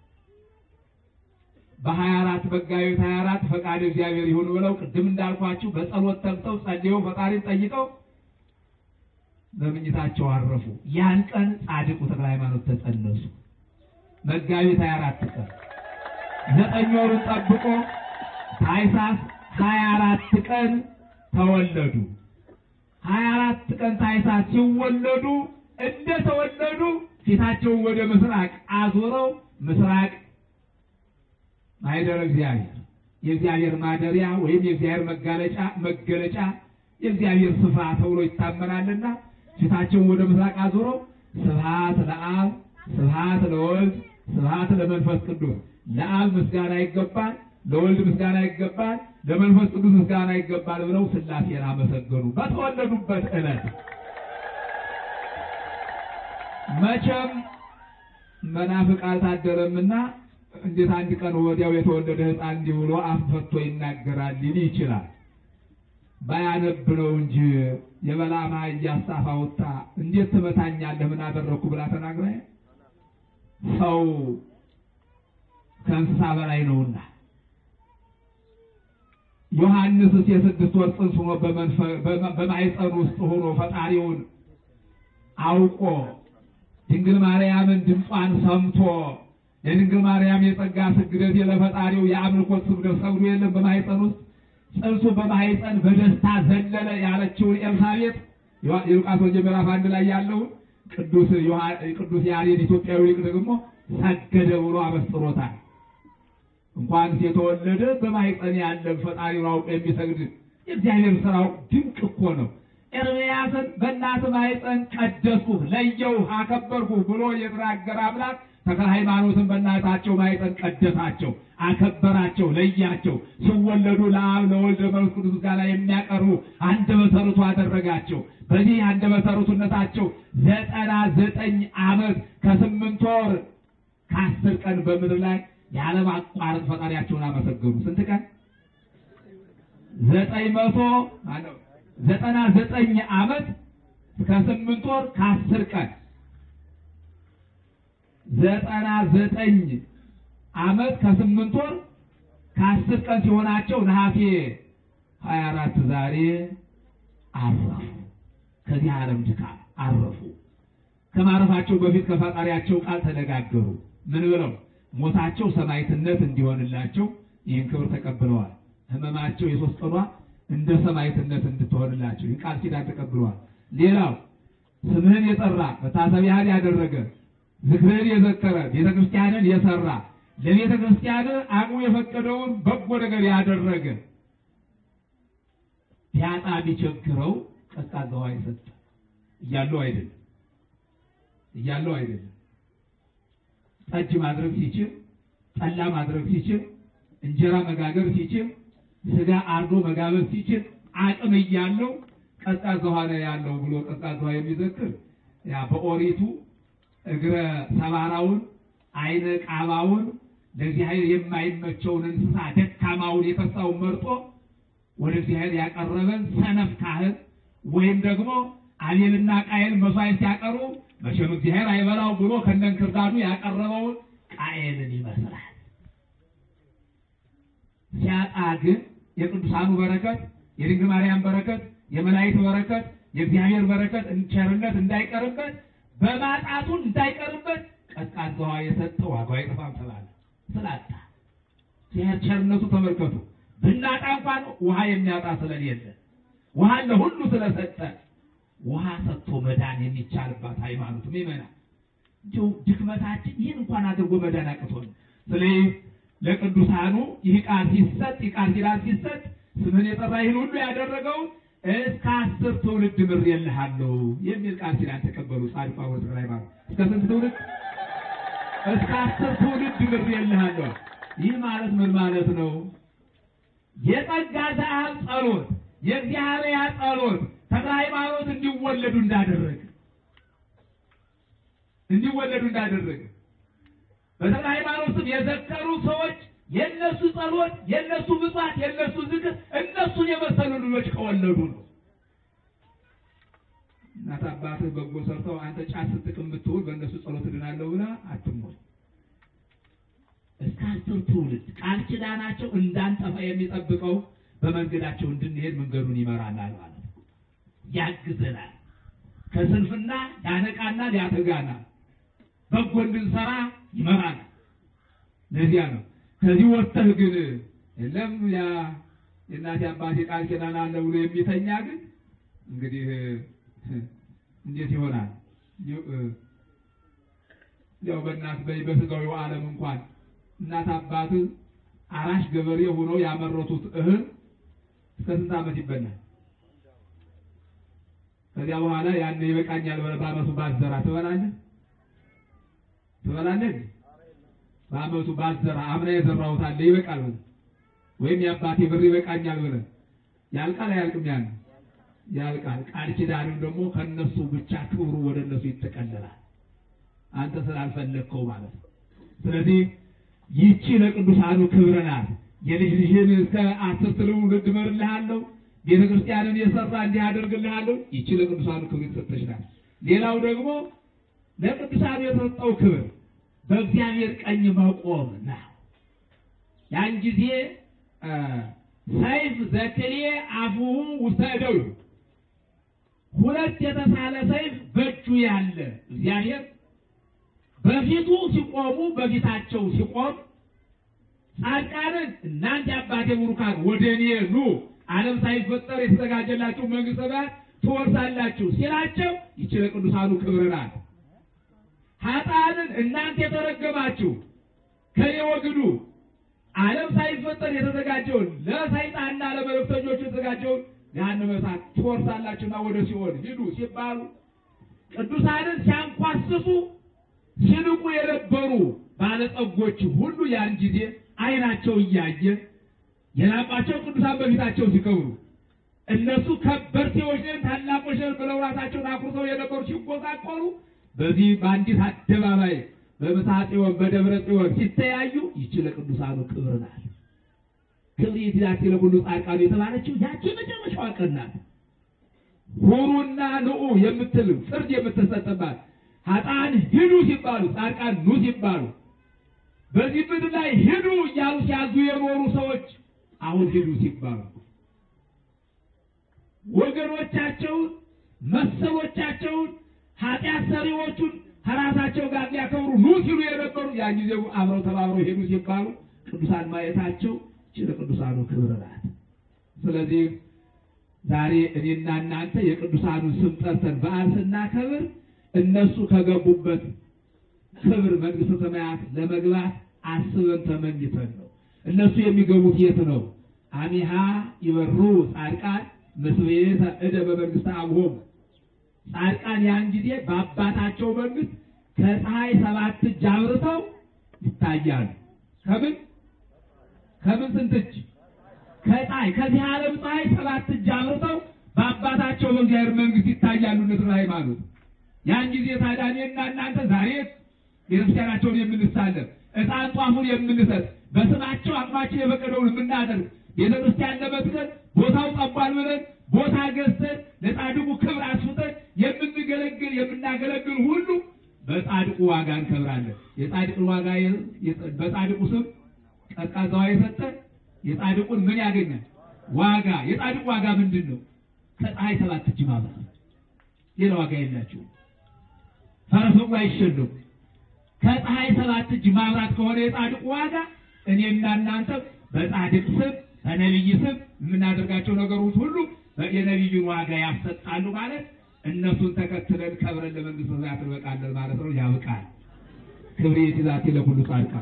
በሀያ አራት መጋቢት ሀያ አራት ፈቃድ እግዚአብሔር ይሁን ብለው ቅድም እንዳልኳችሁ በጸሎት ተግተው ጸልየው ፈጣሪን ጠይቀው በምኝታቸው አረፉ። ያን ቀን ጻድቁ ተክለ ሃይማኖት ተጸነሱ። መጋቢት ሀያ አራት ቀን ዘጠኝ ወሩን ጠብቆ ታኅሳስ ሀያ አራት ቀን ተወለዱ። ሀያ አራት ቀን ታኅሳስ ሲወለዱ እንደተወለዱ ፊታቸውን ወደ ምስራቅ አዞረው ምስራቅ ማይደረ እግዚአብሔር የእግዚአብሔር ማደሪያ ወይም የእግዚአብሔር መጋለጫ መገለጫ የእግዚአብሔር ስፍራ ተብሎ ይታመናልና ፊታቸውን ወደ ምስራቅ አዙረው ስብሐት ለአብ ስብሐት ለወልድ ስብሐት ለመንፈስ ቅዱስ ለአብ ምስጋና ይገባል፣ ለወልድ ምስጋና ይገባል፣ ለመንፈስ ቅዱስ ምስጋና ይገባል ብለው ሥላሴን አመሰገኑ በተወለዱበት ዕለት። መቼም መናፍቅ አልታደረምና እንዴት አንድ ቀን ወዲያው የተወለደ ሕፃን እንዲህ ብሎ አፍ ፈቶ ይናገራል ሊል ይችላል። ባያነብ ነው እንጂ የበላማ እያሳፋ ወጣ እንዴት ትመታኛለህ? ምን አደረግኩ ብላ ተናግራ ሰው ከእንስሳ በላይ ነውና ዮሐንስስ የስድስት ወር ጽንስ ሆኖ በማኅፀን ውስጥ ሆኖ ፈጣሪውን አውቆ ድንግል ማርያምን ድምጿን ሰምቶ የድንግል ማርያም የጸጋ ስግደት ለፈጣሪው የአምልኮት ስግደት ሰግዶ የለም በማኅፀን ውስጥ ጽንሱ በማኅፀን በደስታ ዘለለ ያለችውን ኤልሳቤጥ የሉቃስ ወንጌል ምዕራፍ አንድ ላይ ያለውን ቅዱስ ቅዱስ ያሬድ ኢትዮጵያዊ ሊቅ ደግሞ ሰገደ ብሎ አበስሮታል። እንኳንስ የተወለደ በማኅፀን ያለ ፈጣሪውን አውቆ የሚሰግድ የእግዚአብሔር ስራው ድንቅ እኮ ነው። ኤርምያስን በእናት ማኅፀን ቀደስኩህ፣ ለየውህ፣ አከበርኩህ ብሎ የተናገረ አምላክ ተክለ ሃይማኖትን በእናታቸው ማኅፀን ቀደሳቸው፣ አከበራቸው፣ ለያቸው። ሲወለዱ ለአብ ለወልድ ለመንፈስ ቅዱስ ምስጋና የሚያቀርቡ አንደበተ ርቱዕ አደረጋቸው። በዚህ አንደበተ ርቱዕነታቸው ዘጠና ዘጠኝ ዓመት ከስምንት ወር ከአስር ቀን በምድር ላይ ያለማቋረጥ ፈጣሪያቸውን አመሰገኑ። ስንት ቀን? ዘጠኝ መቶ ዘጠና ዘጠኝ ዓመት ከስምንት ወር ከአስር ቀን ዘጠና ዘጠኝ ዓመት ከስምንት ወር ከአስር ቀን ሲሆናቸው ነሐሴ ሀያ አራት ዛሬ አረፉ። ከዚህ ዓለም ድካም አረፉ። ከማረፋቸው በፊት ከፈጣሪያቸው ቃል ተነጋገሩ። ምን ብለው? ሞታቸው ሰማዕትነት እንዲሆንላቸው ይህን ክብር ተቀብለዋል። ሕመማቸው የሶስት ቀኗ እንደ ሰማዕትነት እንድትሆንላቸው ይህ ቃል ኪዳን ተቀብለዋል። ሌላው ስምህን የጠራ መታሰቢያህን ያደረገ ዝክርህን የዘከረ ቤተ ክርስቲያንን የሰራ ለቤተ ክርስቲያን አቅሙ የፈቀደውን በጎ ነገር ያደረገ ቢያጣ ቢቸግረው ቀዝቃዛ ውሃ የሰጠ እያለው አይደለም እያለው አይደለም። ጠጅ ማድረግ ሲችል፣ ጠላ ማድረግ ሲችል፣ እንጀራ መጋገር ሲችል፣ ስጋ አርዶ መጋበዝ ሲችል፣ አቅም እያለው ቀዝቃዛ ውሃ ነው ያለው ብሎ ቀዝቃዛ ውሃ የሚዘክር ያ በኦሪቱ እግረ ሰባራውን አይነ ቃባውን ለእግዚአብሔር የማይመቸውን እንስሳ ደካማውን የከሳውን መርጦ ወደ እግዚአብሔር ያቀረበን ሰነፍ ካህን ወይም ደግሞ አቤልና ቃየል መስዋዕት ሲያቀርቡ መቼም እግዚአብሔር አይበላው ብሎ ከነንክርዳዱ ያቀረበውን ቃየልን ይመስላል። ሲያጣ ግን የቅዱሳኑ በረከት፣ የድንግል ማርያም በረከት፣ የመላእክት በረከት፣ የእግዚአብሔር በረከት ቸርነት እንዳይቀርበት በማጣቱ እንዳይቀርበት ቀዝቃዛ ውሃ የሰጠ ዋጋው አይጠፋም ተባለ። ስላጣ እግዚአብሔር ቸርነቱ ተመልከቱ። ብናጣ እንኳን ውሃ የሚያጣ ስለሌለ ውሃ ለሁሉ ስለሰጠ ውሃ ሰጥቶ መዳን የሚቻልባት ሃይማኖት ይመናል። እንዲሁ ድክመታችን ይህን እንኳን አድርጎ መዳን አቅቶን፣ ስለዚህ ለቅዱሳኑ ይህ ቃል ሲሰጥ ይህ ቃል ኪዳን ሲሰጥ ስምን የጠራ ይህን ሁሉ ያደረገው እስከ አስር ትውልድ ምሬልሃለሁ የሚል ቃል ኪዳን ተቀበሉ። ጻድቋ ወትር ሃይማኖት እስከ ስንት ትውልድ? እስከ አስር ትውልድ ምሬልሃለሁ። ይህ ማለት ምን ማለት ነው? የጸጋ ዘአብ ጸሎት የእግዚአብሔር ጸሎት ተክለ ሃይማኖት እንዲወለዱ እንዳደረገ እንዲወለዱ እንዳደረገ በተክለ ሃይማኖት ስም የዘከሩ ሰዎች የእነሱ ጸሎት፣ የእነሱ ምጽዋት፣ የእነሱ ዝክር እነሱን የመሰሉ ልጆች ከወለዱ ነው። እናት አባትህ በጎ ሰርተው አንተ ጫት ስትቅም ብትውል በእነሱ ጸሎት እድናለሁ ብላ አትሞል። እስከ አስር ትውልድ ቃል ኪዳናቸው እንዳንጠፋ የሚጠብቀው በመንገዳቸው እንድንሄድ መንገዱን ይመራናል ማለት ነው። ያግዘናል። ከስንፍና ያነቃናል፣ ያተጋናል። በጎ እንድንሰራ ይመራናል። ለዚያ ነው ከዚህ ወጥተህ ግን የለም ያ የእናቴ አባቴ ቃል ኪዳን አለ ብሎ የሚተኛ ግን እንግዲህ እንዴት ይሆናል? ያው በእናት በስጋዊው ዓለም እንኳን እናት አባትህ አራሽ ገበሬ ሆነው ያመረቱት እህል እስከ ስንት ዓመት ይበላል? ከዚያ በኋላ ያን ይበቃኛል ብለህ በዓመቱ ባትዘራ ትበላለህ ትበላለህ? በዓመቱ ባትዘራ አምና የዘራሁት አለ ይበቃል ብለህ ወይም የአባቴ ብር ይበቃኛል ብለህ ያልቃል አያልቅም? ያን ያልቃል። ቃል ኪዳንም ደግሞ ከነሱ ብቻ ክብሩ ወደ እነሱ ይጠቀለላል። አንተ ስላልፈለግከው ማለት ነው። ስለዚህ ይቺ ለቅዱሳኑ ክብር ናት። የልጅ ልጅን እስከ አስር ትውልድ እምርልሃለሁ፣ ቤተ ክርስቲያንን የሰራ እንዲህ አደርግልሃለሁ። ይቺ ለቅዱሳኑ ክብር የተሰጠች ናት። ሌላው ደግሞ ለቅዱሳኑ የተሰጠው ክብር በእግዚአብሔር ቀኝ መቆም ነው። ያን ጊዜ ሰይፍ ዘክሌ አፉሁ ውስተ እደዊሁ ሁለት የተሳለ ሰይፍ በእጁ ያለ እግዚአብሔር በፊቱ ሲቆሙ በፊታቸው ሲቆም ጻድቃንን እናንተ የአባቴ ቡሩካን ወደ እኔ ኑ ዓለም ሳይፈጠር የተዘጋጀላችሁ መንግሥተ ሰማያት ትወርሳላችሁ ሲላቸው ይቺ ለቅዱሳኑ ክብር ናት። ኃጥአንን እናንተ የተረገማችሁ ከኔ ወግዱ ዓለም ሳይፈጠር የተዘጋጀውን ለሰይጣንና ለመለክተኞቹ የተዘጋጀውን ገሃነመ እሳት ትወርሳላችሁና ወደ ሲኦል ሂዱ ሲባሉ ቅዱሳንን ሲያንኳስሱ ሲንቁ የነበሩ ባለጸጎች ሁሉ ያን ጊዜ ዓይናቸው እያየ የላባቸው ቅዱሳን በፊታቸው ሲከብሩ እነሱ ከበርቴዎች ነን ታላቆች ነን ብለው ራሳቸውን አኩርተው የነበሩ ሲጎሳቆሉ በዚህ በአንዲት አደባባይ በምስሐ ጽዮን በደብረ ጽዮን ሲተያዩ ይቺ ለቅዱሳኑ ክብር ናት። ክብር ይትላቲ ለኩሉ ጻድቃኑ የተባለችው ያቺ መጨረሻዋ ቀን ናት። ሁሩና ንዑ የምትል ፍርድ የምትሰጥባት ኃጥአን ሂዱ ሲባሉ ጻድቃን ኑ ሲባሉ በዚህ ምድር ላይ ሂዱ እያሉ ሲያዙ የኖሩ ሰዎች አሁን ሂዱ ሲባሉ ወገኖቻቸውን መሰሎቻቸውን ኃጢአት ሰሪዎቹን ከራሳቸው ጋር ሊያከብሩ ኑ ሲሉ የነበሩ ያን ጊዜ አብረው ተባብረው ሄዱ ሲባሉ ቅዱሳን ማየታቸው ይህች ለቅዱሳኑ ክብር ናት። ስለዚህ ዛሬ እኔና እናንተ የቅዱሳኑን ስም ጠርተን በዓል ስናከብር እነሱ ከገቡበት ክብር መንግሥተ ሰማያት ለመግባት አስበን ተመኝተን ነው። እነሱ የሚገቡት የት ነው? አሚሃ ይበሩ ጻድቃን ምስቤተ እደ በመንግሥተ አብሆሙ ጻድቃን ያን ጊዜ በአባታቸው መንግሥት ከፀሐይ ሰባት እጅ አብርተው ይታያሉ። ከምን ከምን ስንት እጅ? ከፀሐይ ከዚህ ዓለም ፀሐይ ሰባት እጅ አብርተው በአባታቸው በእግዚአብሔር መንግሥት ይታያሉ። ንስረ ሃይማኖት ያን ጊዜ ታዲያ እኔና እናንተ ዛሬ ቤተክርስቲያናቸውን የምንሳለም ዕጣን ጧፉን የምንሰጥ በስማቸው አቅማችን የፈቀደውን የምናደርግ ቤተክርስቲያን ለመትከል ቦታው ጠቧል ብለን ቦታ ገዝተን ለጻድቁ ክብር አስፍተን የምንገለግል የምናገለግል ሁሉ በጻድቁ ዋጋ እንከብራለን። የጻድቁን ዋጋ በጻድቁ ስም ቀዝቃዛዋ የሰጠ የጻድቁን ምን ያገኛል? ዋጋ። የጻድቁ ዋጋ ምንድን ነው? ከፀሐይ ሰባት እጅ ማብራት። ሌላ ዋጋ የላቸውም። ፈረሱም አይሸሉም። ከፀሐይ ሰባት እጅ ማብራት ከሆነ የጻድቁ ዋጋ እኔና እናንተ በጻድቅ ስም በነቢይ ስም የምናደርጋቸው ነገሮች ሁሉ የነቢዩን ዋጋ ያሰጣሉ ማለት እነሱን ተከትለን ከብረን ለመንግስት ሰማያት እንበቃለን ማለት ነው። ያብቃል። ክብሬ ትዛቴ ለሁሉ ጻድቃን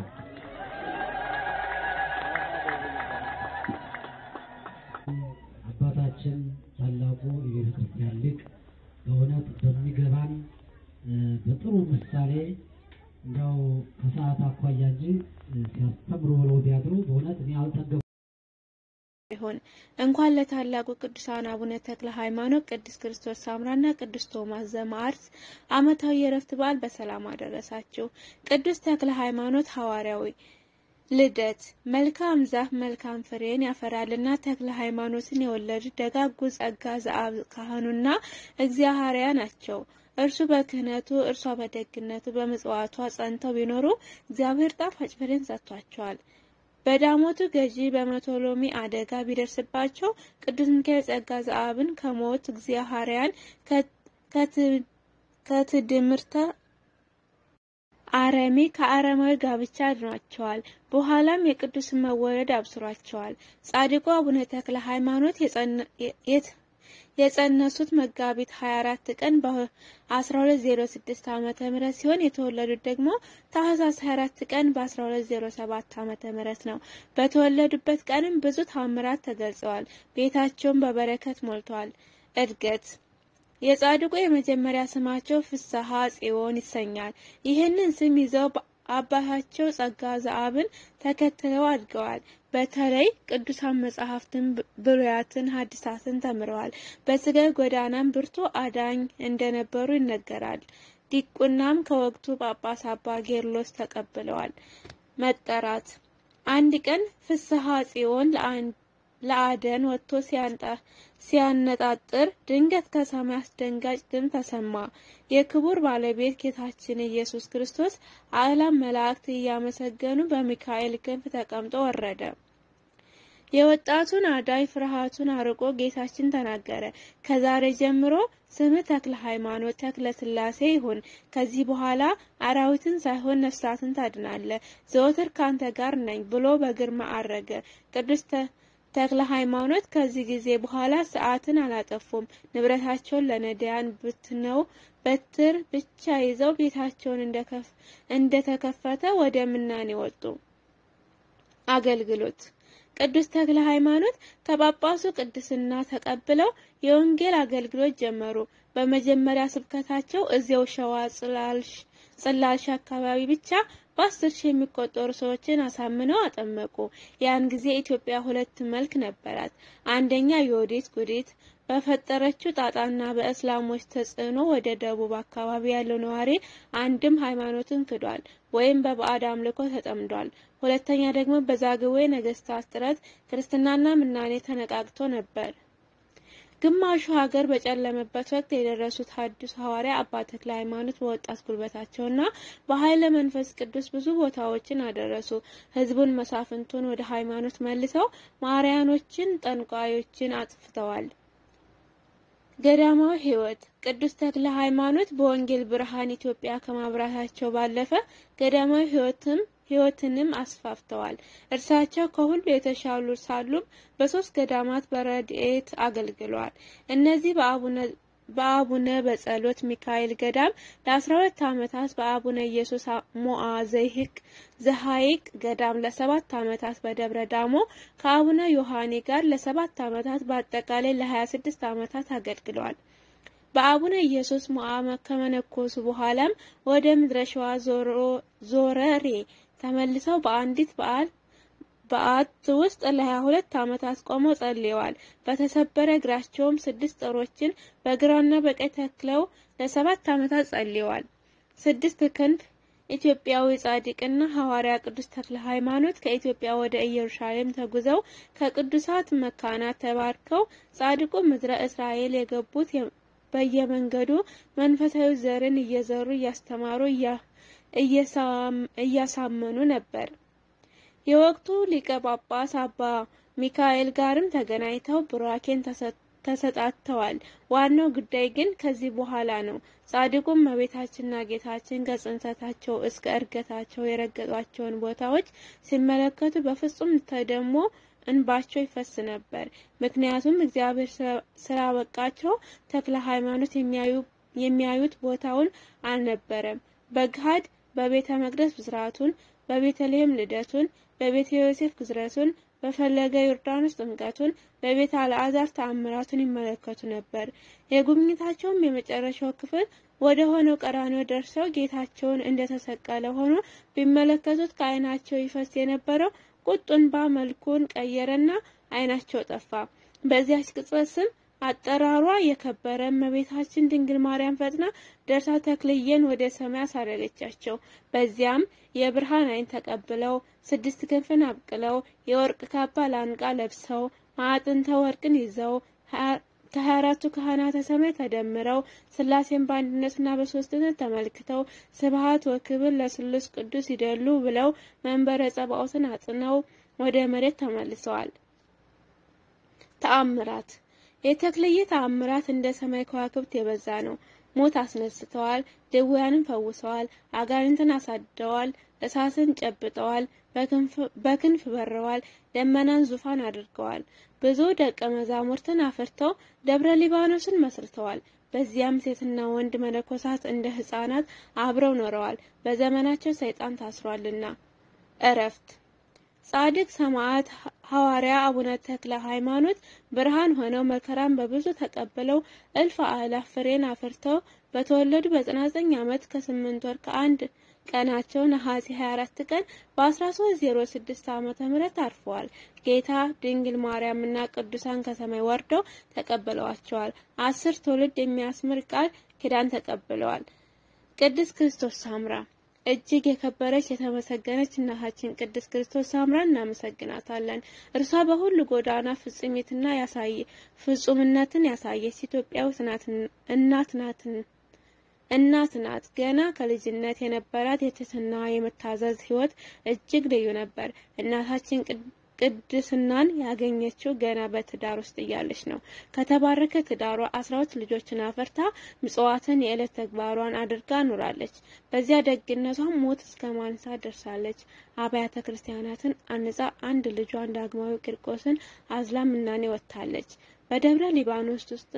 አባታችን ታላቁ የቤተ ክርስቲያን ሊቅ በእውነት በሚገባን በጥሩ ምሳሌ እንዲያው ከሰዓት አኳያ እንጂ ሲያስተምሩ ብለው ቢያድሩ በእውነት እኔ አልጠገቡ ይሁን እንኳን ለታላቁ ቅዱሳን አቡነ ተክለ ሃይማኖት፣ ቅዱስ ክርስቶስ ሳምራና ቅዱስ ቶማስ ዘማዕርስ ዓመታዊ የእረፍት በዓል በሰላም አደረሳችሁ። ቅዱስ ተክለ ሃይማኖት ሐዋርያዊ ልደት መልካም ዛፍ መልካም ፍሬን ያፈራልና ተክለ ሃይማኖትን የወለዱ ደጋጉ ጸጋ ዘአብ ካህኑና እግዚአብሔርያ ናቸው። እርሱ በክህነቱ እርሷ በደግነቱ በምጽዋቷ ጸንተው ቢኖሩ እግዚአብሔር ጣፋጭ ፍሬን ሰጥቷቸዋል። በዳሞቱ ገዢ በመቶሎሚ አደጋ ቢደርስባቸው ቅዱስ ሚካኤል ጸጋ ዘአብን ከሞት እግዚአብሔርያን ከትድምርተ አረሜ ከአረማዊ ጋብቻ አድኗቸዋል። በኋላም የቅዱስን መወለድ አብስሯቸዋል። ጻድቁ አቡነ ተክለ ሃይማኖት የጸነሱት መጋቢት 24 ቀን በ1206 ዓመተ ምህረት ሲሆን የተወለዱት ደግሞ ታህሳስ 24 ቀን በ1207 ዓመተ ምህረት ነው። በተወለዱበት ቀንም ብዙ ታምራት ተገልጸዋል። ቤታቸውን በበረከት ሞልተዋል። እድገት የጻድቁ የመጀመሪያ ስማቸው ፍስሐ ጽዮን ይሰኛል። ይህንን ስም ይዘው አባታቸው ጸጋ ዘአብን ተከትለው አድገዋል። በተለይ ቅዱሳን መጻሕፍትን፣ ብሉያትን፣ ሐዲሳትን ተምረዋል። በስጋ ጎዳናም ብርቱ አዳኝ እንደነበሩ ይነገራል። ዲቁናም ከወቅቱ ጳጳስ አባ ጌርሎስ ተቀብለዋል። መጠራት አንድ ቀን ፍስሐ ጽዮን ለአደን ወጥቶ ሲያነጣጥር ድንገት ከሰማይ አስደንጋጭ ድምፅ ተሰማ። የክቡር ባለቤት ጌታችን ኢየሱስ ክርስቶስ አእላፍ መላእክት እያመሰገኑ በሚካኤል ክንፍ ተቀምጦ ወረደ። የወጣቱን አዳኝ ፍርሃቱን አርቆ ጌታችን ተናገረ። ከዛሬ ጀምሮ ስምህ ተክለ ሃይማኖት ተክለ ሥላሴ ይሁን። ከዚህ በኋላ አራዊትን ሳይሆን ነፍሳትን ታድናለህ። ዘወትር ካንተ ጋር ነኝ ብሎ በግርማ አረገ። ቅዱስ ተክለ ሃይማኖት ከዚህ ጊዜ በኋላ ሰዓትን አላጠፉም። ንብረታቸውን ለነዳያን ብትነው በትር ብቻ ይዘው ቤታቸውን እንደተከፈተ ወደ ምናኔ ወጡ። አገልግሎት ቅዱስ ተክለ ሃይማኖት ከጳጳሱ ቅድስና ተቀብለው የወንጌል አገልግሎት ጀመሩ። በመጀመሪያ ስብከታቸው እዚያው ሸዋ ጽላልሽ አካባቢ ብቻ በአስር ሺህ የሚቆጠሩ ሰዎችን አሳምነው አጠመቁ። ያን ጊዜ ኢትዮጵያ ሁለት መልክ ነበራት። አንደኛ የወዴት ጉዲት በፈጠረችው ጣጣና በእስላሞች ተጽዕኖ ወደ ደቡብ አካባቢ ያለው ነዋሪ አንድም ሃይማኖትን ክዷል ወይም በባዕድ አምልኮ ተጠምዷል። ሁለተኛ ደግሞ በዛግዌ ነገስታት ጥረት ክርስትናና ምናኔ ተነቃቅቶ ነበር። ግማሹ ሀገር በጨለመበት ወቅት የደረሱት ሐዲሱ ሐዋርያ አባ ተክለ ሃይማኖት በወጣት ጉልበታቸውና በኃይለ መንፈስ ቅዱስ ብዙ ቦታዎችን አደረሱ። ህዝቡን መሳፍንቱን ወደ ሃይማኖት መልሰው ማርያኖችን፣ ጠንቋዮችን አጥፍተዋል። ገዳማዊ ሕይወት ቅዱስ ተክለ ሃይማኖት በወንጌል ብርሃን ኢትዮጵያ ከማብራታቸው ባለፈ ገዳማዊ ሕይወትም ሕይወትንም አስፋፍተዋል። እርሳቸው ከሁሉ የተሻሉ ሳሉም በሶስት ገዳማት በረድኤት አገልግለዋል። እነዚህ በአቡነ በአቡነ በጸሎት ሚካኤል ገዳም ለአስራ ሁለት ዓመታት በአቡነ ኢየሱስ ሞዓ ዘይህቅ ዘሐይቅ ገዳም ለሰባት ዓመታት በደብረ ዳሞ ከአቡነ ዮሐኔ ጋር ለሰባት ዓመታት በአጠቃላይ ለሀያ ስድስት ዓመታት አገልግለዋል። በአቡነ ኢየሱስ ሞዓ ከመነኮሱ በኋላም ወደ ምድረ ሸዋ ዞረሬ ተመልሰው በአንዲት በዓል በዓት ውስጥ ለሀያ ሁለት ዓመታት ቆመው ጸልየዋል። በተሰበረ እግራቸውም ስድስት ጦሮችን በግራና በቀኝ ተክለው ለሰባት ዓመታት ጸልየዋል። ስድስት ክንፍ ኢትዮጵያዊ ጻድቅና ሐዋርያ ቅዱስ ተክለ ሃይማኖት ከኢትዮጵያ ወደ ኢየሩሳሌም ተጉዘው ከቅዱሳት መካናት ተባርከው ጻድቁ ምድረ እስራኤል የገቡት በየመንገዱ መንፈሳዊ ዘርን እየዘሩ እያስተማሩ እያሳመኑ ነበር። የወቅቱ ሊቀ ጳጳስ አባ ሚካኤል ጋርም ተገናኝተው ቡራኬን ተሰጣጥተዋል። ዋናው ጉዳይ ግን ከዚህ በኋላ ነው። ጻድቁም እመቤታችንና ጌታችን ከጽንሰታቸው እስከ እርገታቸው የረገጧቸውን ቦታዎች ሲመለከቱ በፍጹም ተደሞ እንባቸው ይፈስ ነበር። ምክንያቱም እግዚአብሔር ስላበቃቸው ተክለ ሃይማኖት የሚያዩት ቦታውን አልነበረም። በግሃድ በቤተ መቅደስ ብስራቱን፣ በቤተልሔም ልደቱን፣ በቤተ ዮሴፍ ግዝረቱን፣ በፈለገ ዮርዳኖስ ጥምቀቱን፣ በቤተ አልዓዛር ተአምራቱን ይመለከቱ ነበር። የጉብኝታቸውም የመጨረሻው ክፍል ወደ ሆነው ቀራንዮ ደርሰው ጌታቸውን እንደተሰቀለ ሆኖ ቢመለከቱት ከዓይናቸው ይፈስ የነበረው ቁጡ እንባ መልኩን ቀየረና ዓይናቸው ጠፋ። በዚያች ቅጽበት ስም አጠራሯ የከበረ እመቤታችን ድንግል ማርያም ፈጥና ደርሳ ተክልዬን ወደ ሰማይ አሳረገቻቸው። በዚያም የብርሃን ዓይን ተቀብለው ስድስት ክንፍን አብቅለው የወርቅ ካባ ላንቃ ለብሰው ማዕጥንተ ወርቅን ይዘው ከሀያ አራቱ ካህናተ ሰማይ ተደምረው ሥላሴን በአንድነትና በሦስትነት ተመልክተው ስብሐት ወክብር ለስሉስ ቅዱስ ይደሉ ብለው መንበረ ጸባኦትን አጽነው ወደ መሬት ተመልሰዋል። ተአምራት የተክልዬ ተአምራት እንደ ሰማይ ከዋክብት የበዛ ነው። ሞት አስነስተዋል፣ ድውያንን ፈውሰዋል፣ አጋንንትን አሳድደዋል፣ እሳትን ጨብጠዋል፣ በክንፍ በረዋል፣ ደመናን ዙፋን አድርገዋል። ብዙ ደቀ መዛሙርትን አፍርተው ደብረ ሊባኖስን መስርተዋል። በዚያም ሴትና ወንድ መነኮሳት እንደ ሕፃናት አብረው ኖረዋል። በዘመናቸው ሰይጣን ታስሯልና። እረፍት ጻድቅ ሰማዕት ሐዋርያ አቡነ ተክለ ሃይማኖት ብርሃን ሆነው መከራን በብዙ ተቀብለው እልፍ አእላፍ ፍሬን አፍርተው በተወለዱ በ99 ዓመት ከስምንት ወር ከአንድ ቀናቸው ነሐሴ 24 ቀን በ1306 ዓመተ ምህረት አርፈዋል። ጌታ ድንግል ማርያም እና ቅዱሳን ከሰማይ ወርደው ተቀብለዋቸዋል። አስር ትውልድ የሚያስምር ቃል ኪዳን ተቀብለዋል። ቅድስት ክርስቶስ ሳምራ እጅግ የከበረች የተመሰገነች እናታችን ቅድስት ክርስቶስ ሳምራን እናመሰግናታለን። እርሷ በሁሉ ጎዳና ፍጹሚትና ያሳየ ፍጹምነትን ያሳየች ኢትዮጵያዊት እናት ናትን እናት ናት። ገና ከልጅነት የነበራት የትህትና የመታዘዝ ሕይወት እጅግ ልዩ ነበር። እናታችን ቅድስናን ያገኘችው ገና በትዳር ውስጥ እያለች ነው። ከተባረከ ትዳሯ አስራ ሁለት ልጆችን አፈርታ ምጽዋትን የዕለት ተግባሯን አድርጋ ኑራለች። በዚያ ደግነቷም ሞት እስከ ማንሳት ደርሳለች። አብያተ ክርስቲያናትን አንጻ አንድ ልጇን ዳግማዊ ቂርቆስን አዝላ ምናኔ ወጥታለች። በደብረ ሊባኖስ ውስጥ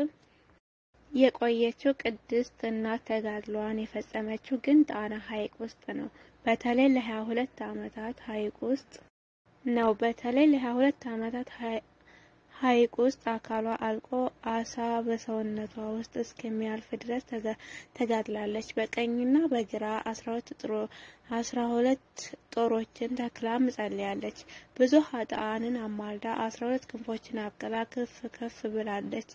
የቆየችው ቅድስት እናት ተጋድሏን የፈጸመችው ግን ጣና ሐይቅ ውስጥ ነው። በተለይ ለሀያ ሁለት ዓመታት ሐይቅ ውስጥ ነው። በተለይ ለሀያ ሁለት ዓመታት ሐይቅ ውስጥ አካሏ አልቆ አሳ በሰውነቷ ውስጥ እስከሚያልፍ ድረስ ተጋድላለች። በቀኝና በግራ አስራ ሁለት ጥሮ አስራ ሁለት ጦሮችን ተክላም ጸልያለች። ብዙ ኃጥአንን አማልዳ አስራ ሁለት ክንፎችን አብቅላ ከፍ ከፍ ብላለች።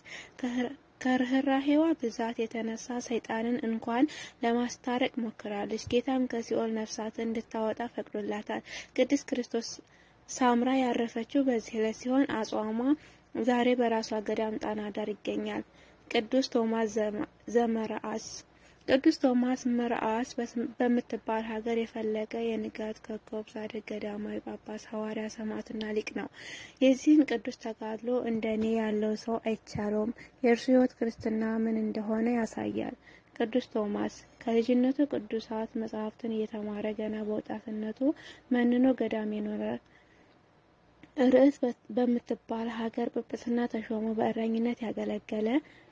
ከርህራሄዋ ብዛት የተነሳ ሰይጣንን እንኳን ለማስታረቅ ሞክራለች። ጌታም ከሲኦል ነፍሳት እንድታወጣ ፈቅዶላታል። ቅድስት ክርስቶስ ሳምራ ያረፈችው በዚህ ዕለት ሲሆን አጽዋሟ ዛሬ በራሷ ገዳም ጣና ዳር ይገኛል። ቅዱስ ቶማስ ዘመርዓስ ቅዱስ ቶማስ መርዓስ በምትባል ሀገር የፈለቀ የንጋት ኮከብ ጻድቅ ገዳማዊ ጳጳስ፣ ሐዋርያ፣ ሰማዕትና ሊቅ ነው። የዚህን ቅዱስ ተጋድሎ እንደኔ ያለው ሰው አይቻለውም። የእርሱ ሕይወት ክርስትና ምን እንደሆነ ያሳያል። ቅዱስ ቶማስ ከልጅነቱ ቅዱሳት መጻሕፍትን እየተማረ ገና በወጣትነቱ መንኖ ገዳም የኖረ ርዕስ በምትባል ሀገር ጵጵስና ተሾሞ በእረኝነት ያገለገለ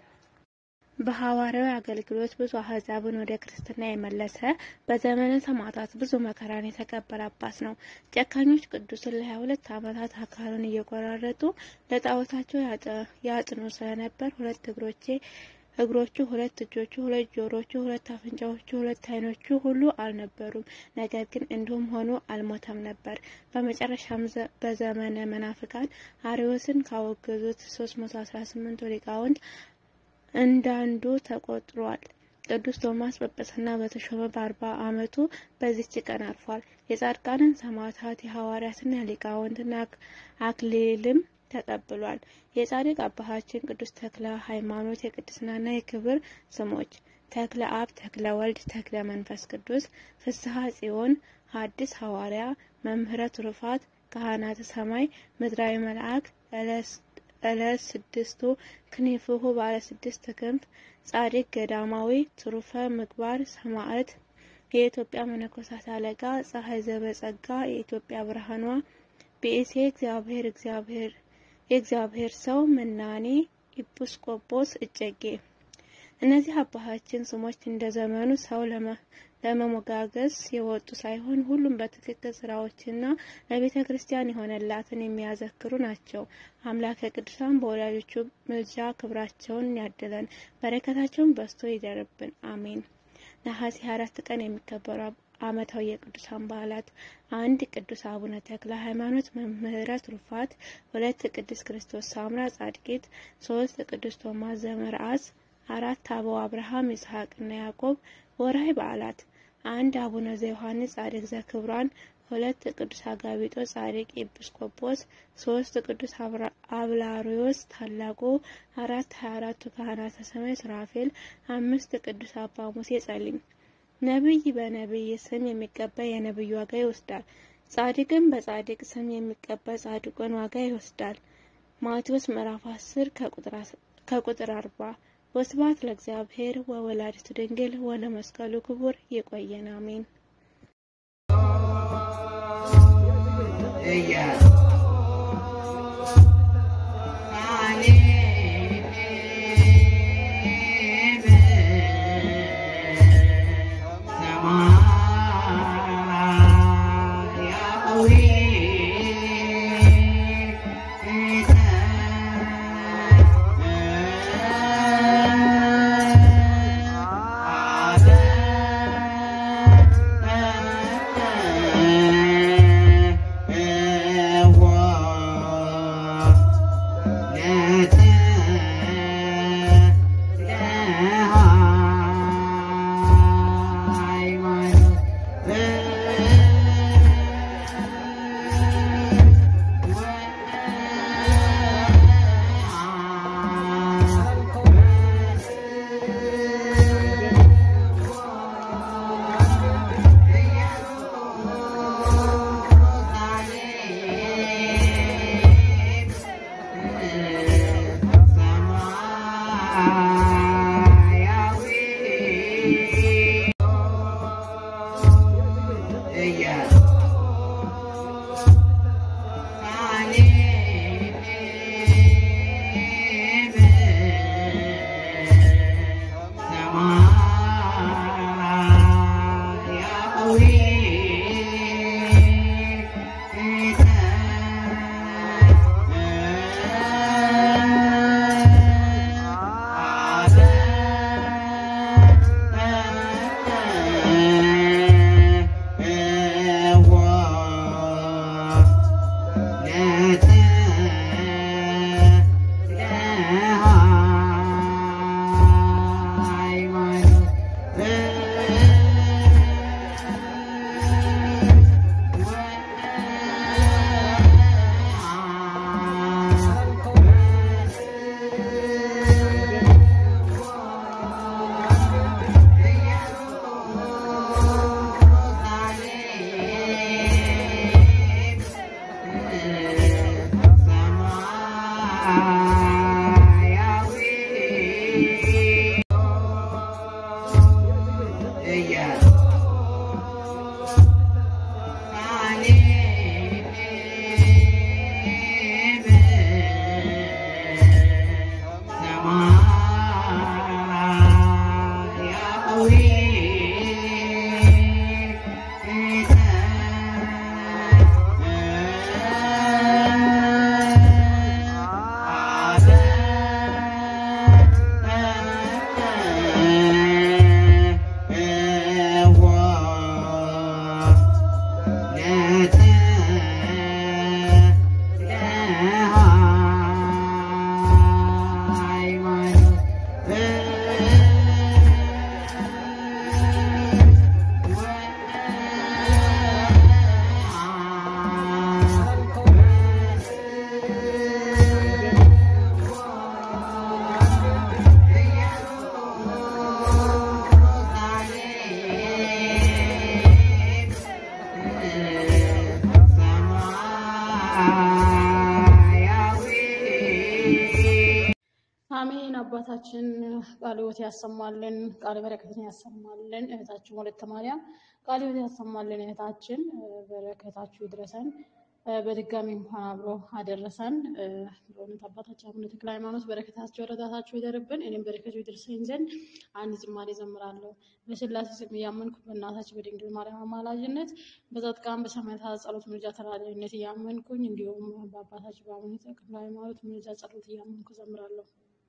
በሐዋርያዊ አገልግሎት ብዙ አሕዛብን ወደ ክርስትና የመለሰ በዘመነ ሰማዕታት ብዙ መከራን የተቀበለ አባት ነው። ጨካኞች ቅዱስን ለሀያ ሁለት ዓመታት አካሉን እየቆራረጡ ለጣዖታቸው ያጥኑ ስለነበር ሁለት እግሮቼ እግሮቹ፣ ሁለት እጆቹ፣ ሁለት ጆሮቹ፣ ሁለት አፍንጫዎቹ፣ ሁለት ዓይኖቹ ሁሉ አልነበሩም። ነገር ግን እንዲሁም ሆኖ አልሞተም ነበር። በመጨረሻም በዘመነ መናፍቃን አርዮስን ካወገዙት 318 ሊቃውንት እንዳንዱ ተቆጥሯል። ቅዱስ ቶማስ ጵጵስና በተሾመ በአርባ ዓመቱ በዚች ቀን አርፏል። የጻድቃንን ሰማዕታት የሐዋርያትና ሊቃውንትና አክሊልም ተቀብሏል። የጻድቅ አባታችን ቅዱስ ተክለ ሃይማኖት የቅድስናና የክብር ስሞች ተክለ አብ፣ ተክለ ወልድ፣ ተክለ መንፈስ ቅዱስ፣ ፍስሐ ጽዮን፣ ሐዲስ ሐዋርያ፣ መምህረ ትሩፋት፣ ካህናተ ሰማይ፣ ምድራዊ መልአክ፣ ዕለት ስድስቱ ክንፍሁ ባለ ስድስት ክንፍ፣ ጻድቅ ገዳማዊ፣ ትሩፈ ምግባር፣ ሰማዕት፣ የኢትዮጵያ መነኮሳት አለቃ፣ ፀሐይ ዘበጸጋ፣ የኢትዮጵያ ብርሃኗ፣ ብእሴ እግዚአብሔር እግዚአብሔር የእግዚአብሔር ሰው መናኔ ኢጲስቆጶስ እጨጌ። እነዚህ አባታችን ስሞች እንደ ዘመኑ ሰው ለመሞጋገስ የወጡ ሳይሆን ሁሉም በትክክል ስራዎችና ለቤተ ክርስቲያን የሆነላትን የሚያዘክሩ ናቸው። አምላከ ቅዱሳን በወላጆቹ ምልጃ ክብራቸውን ያድለን፣ በረከታቸውን በስቶ ይደርብን። አሜን። ነሐሴ አራት ቀን የሚከበሩ ዓመታዊ የቅዱሳን በዓላት አንድ ቅዱስ አቡነ ተክለ ሃይማኖት መምህረ ትሩፋት፣ ሁለት ቅዱስ ክርስቶስ ሳምራ ጻድቂት፣ ሶስት ቅዱስ ቶማስ ዘመርዓስ፣ አራት አበው አብርሃም ይስሐቅና ያዕቆብ። ወርሃዊ በዓላት አንድ አቡነ ዘዮሐንስ ጻድቅ ዘክብሯን፣ ሁለት ቅዱስ አጋቢጦስ ጻድቅ ኤጲስቆጶስ፣ ሶስት ቅዱስ አብላሪዮስ ታላቁ፣ አራት ሀያ አራቱ ካህናተ ሰማይ ሱራፌል፣ አምስት ቅዱስ አባ ሙሴ ጸሊም። ነቢይ በነቢይ ስም የሚቀበል የነቢዩ ዋጋ ይወስዳል። ጻድቅም በጻድቅ ስም የሚቀበል ጻድቁን ዋጋ ይወስዳል። ማቴዎስ ምዕራፍ 10 ከቁጥር 40 ወስብሐት ለእግዚአብሔር ወወላዲቱ ድንግል ወለመስቀሉ ክቡር። ይቆየን። አሜን። አሜን። አባታችን ቃለ ሕይወት ያሰማልን፣ ቃለ በረከትን ያሰማልን። እህታችን ወለተ ማርያም ቃለ ሕይወት ያሰማልን። እህታችን በረከታችሁ ይድረሰን። በድጋሚ እንኳን አብሮ አደረሰን። በእውነት አባታችን አቡነ ተክለ ሃይማኖት በረከታቸው ረዳታቸው ይደርብን። እኔም በረከቱ ይድረሰኝ ዘንድ አንድ ዝማሬ ዘምራለሁ። በስላሴ ስም እያመንኩ በእናታችን በድንግል ማርያም አማላጅነት በጻድቃን በሰማዕታት ጸሎት ምልጃ ተራዳኢነት እያመንኩኝ እንዲሁም በአባታችን በአቡነ ተክለ ሃይማኖት ምልጃ ጸሎት እያመንኩ ዘምራለሁ።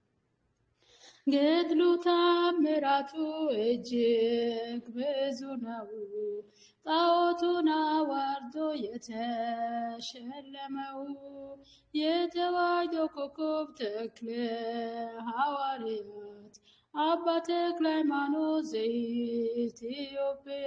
ገድሉ ታምራቱ እጅግ ብዙ ነው። ጣዖቱን አዋርዶ የተሸለመው የተዋሕዶ ኮከብ ተክለ ሐዋርያት አባ ተክለ ሃይማኖት ዘኢትዮጵያ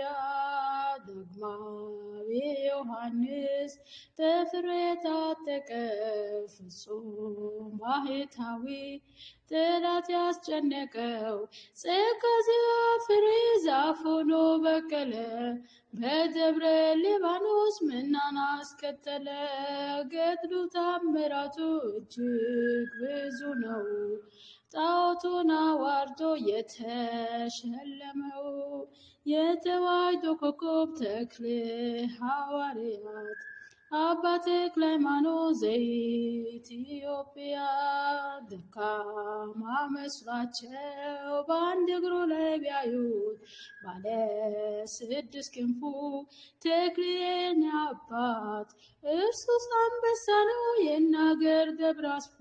ዳግማዊ ዮሐንስ ተፍሬ ታጠቀ ፍጹም ባህታዊ ጠላት ያስጨነቀው ጸጋ ፍሬ ዛፍ ሆኖ በቀለ በደብረ ሊባኖስ ምናን አስከተለ። ገድሉ ታምራቱ እጅግ ብዙ ነው። ጣዖቱን አዋርዶ የተሸለመው የተዋሕዶ ኮከብ ተክለ ሐዋርያት አባ ተክለ ሃይማኖት ዘኢትዮጵያ ደካማ መስሏቸው በአንድ እግሩ ላይ ቢያዩት ባለ ስድስት ክንፉ ተክሌን አባት እርሱስ አንበሳ ነው የናገር ደብራስፎ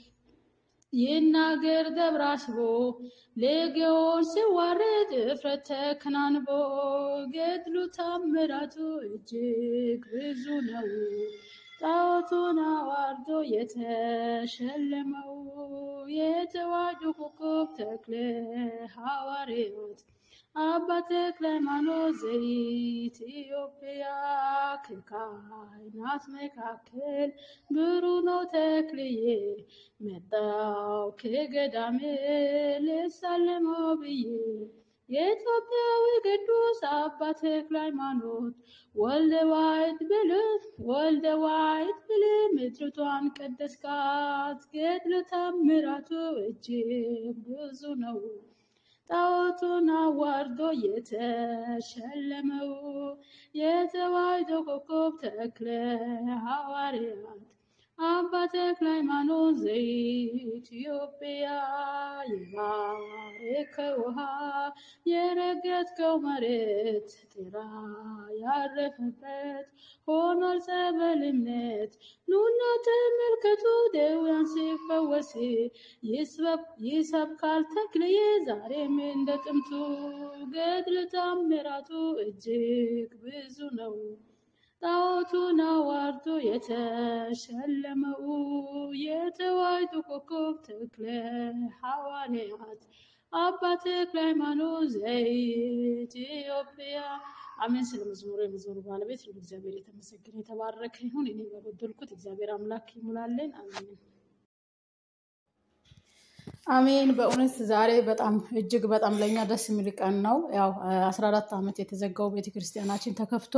ይናገር ደብራስቦ ሌጌውን ሲዋረድ እፍረት ተከናንቦ ገድሉ ታምራቱ እጅግ ብዙ ነው። ጣዖቱን አዋርዶ የተሸለመው የተዋሕዶ ኮከብ ተክለ ሐዋርያት አባ ተክለ ሃይማኖት ዘኢትዮጵያ ከካህናት መካከል ብሩህ ነው ተክልዬ መጣው ከገዳሜ ልሳለመው ብዬ የኢትዮጵያዊ ቅዱስ አባ ተክለ ሃይማኖት ወልደ ዋሕድ ብልህ ወልደ ዋሕድ ብልህ ምድርቷን ቀደስካት ገድለ ታምራቱ እጅግ ብዙ ነው። ጣዖቱን አዋርዶ የተሸለመው የተዋሕዶ ኮከብ ተክለ ሐዋርያት አባ ተክለ ሃይማኖት ዘኢትዮጵያ የባረከው ውሃ የረገጥከው መሬት ጥራ ያረፈበት ሆኗል ጸበል እምነት ኑና ተመልከቱ ደውያን ሲፈወስ ይሰብካል ተክልዬ ዛሬም እንደ ጥንቱ ገድለ ታምራቱ እጅግ ብዙ ነው። ጣዖቱን አዋርዶ የተሸለመው የተዋሕዶ ኮከብ ተክለ ሐዋርያት አባ ተክለ ሃይማኖት ዘኢትዮጵያ አሜን። ስለ መዝሙሩ የመዝሙሩ ባለቤት ሁሉ እግዚአብሔር የተመሰገነ የተባረከ ይሁን። እኔ በጎደልኩት እግዚአብሔር አምላክ ይሙላልን። አሜን አሜን። በእውነት ዛሬ በጣም እጅግ በጣም ለእኛ ደስ የሚል ቀን ነው። ያው አስራ አራት ዓመት የተዘጋው ቤተክርስቲያናችን ተከፍቶ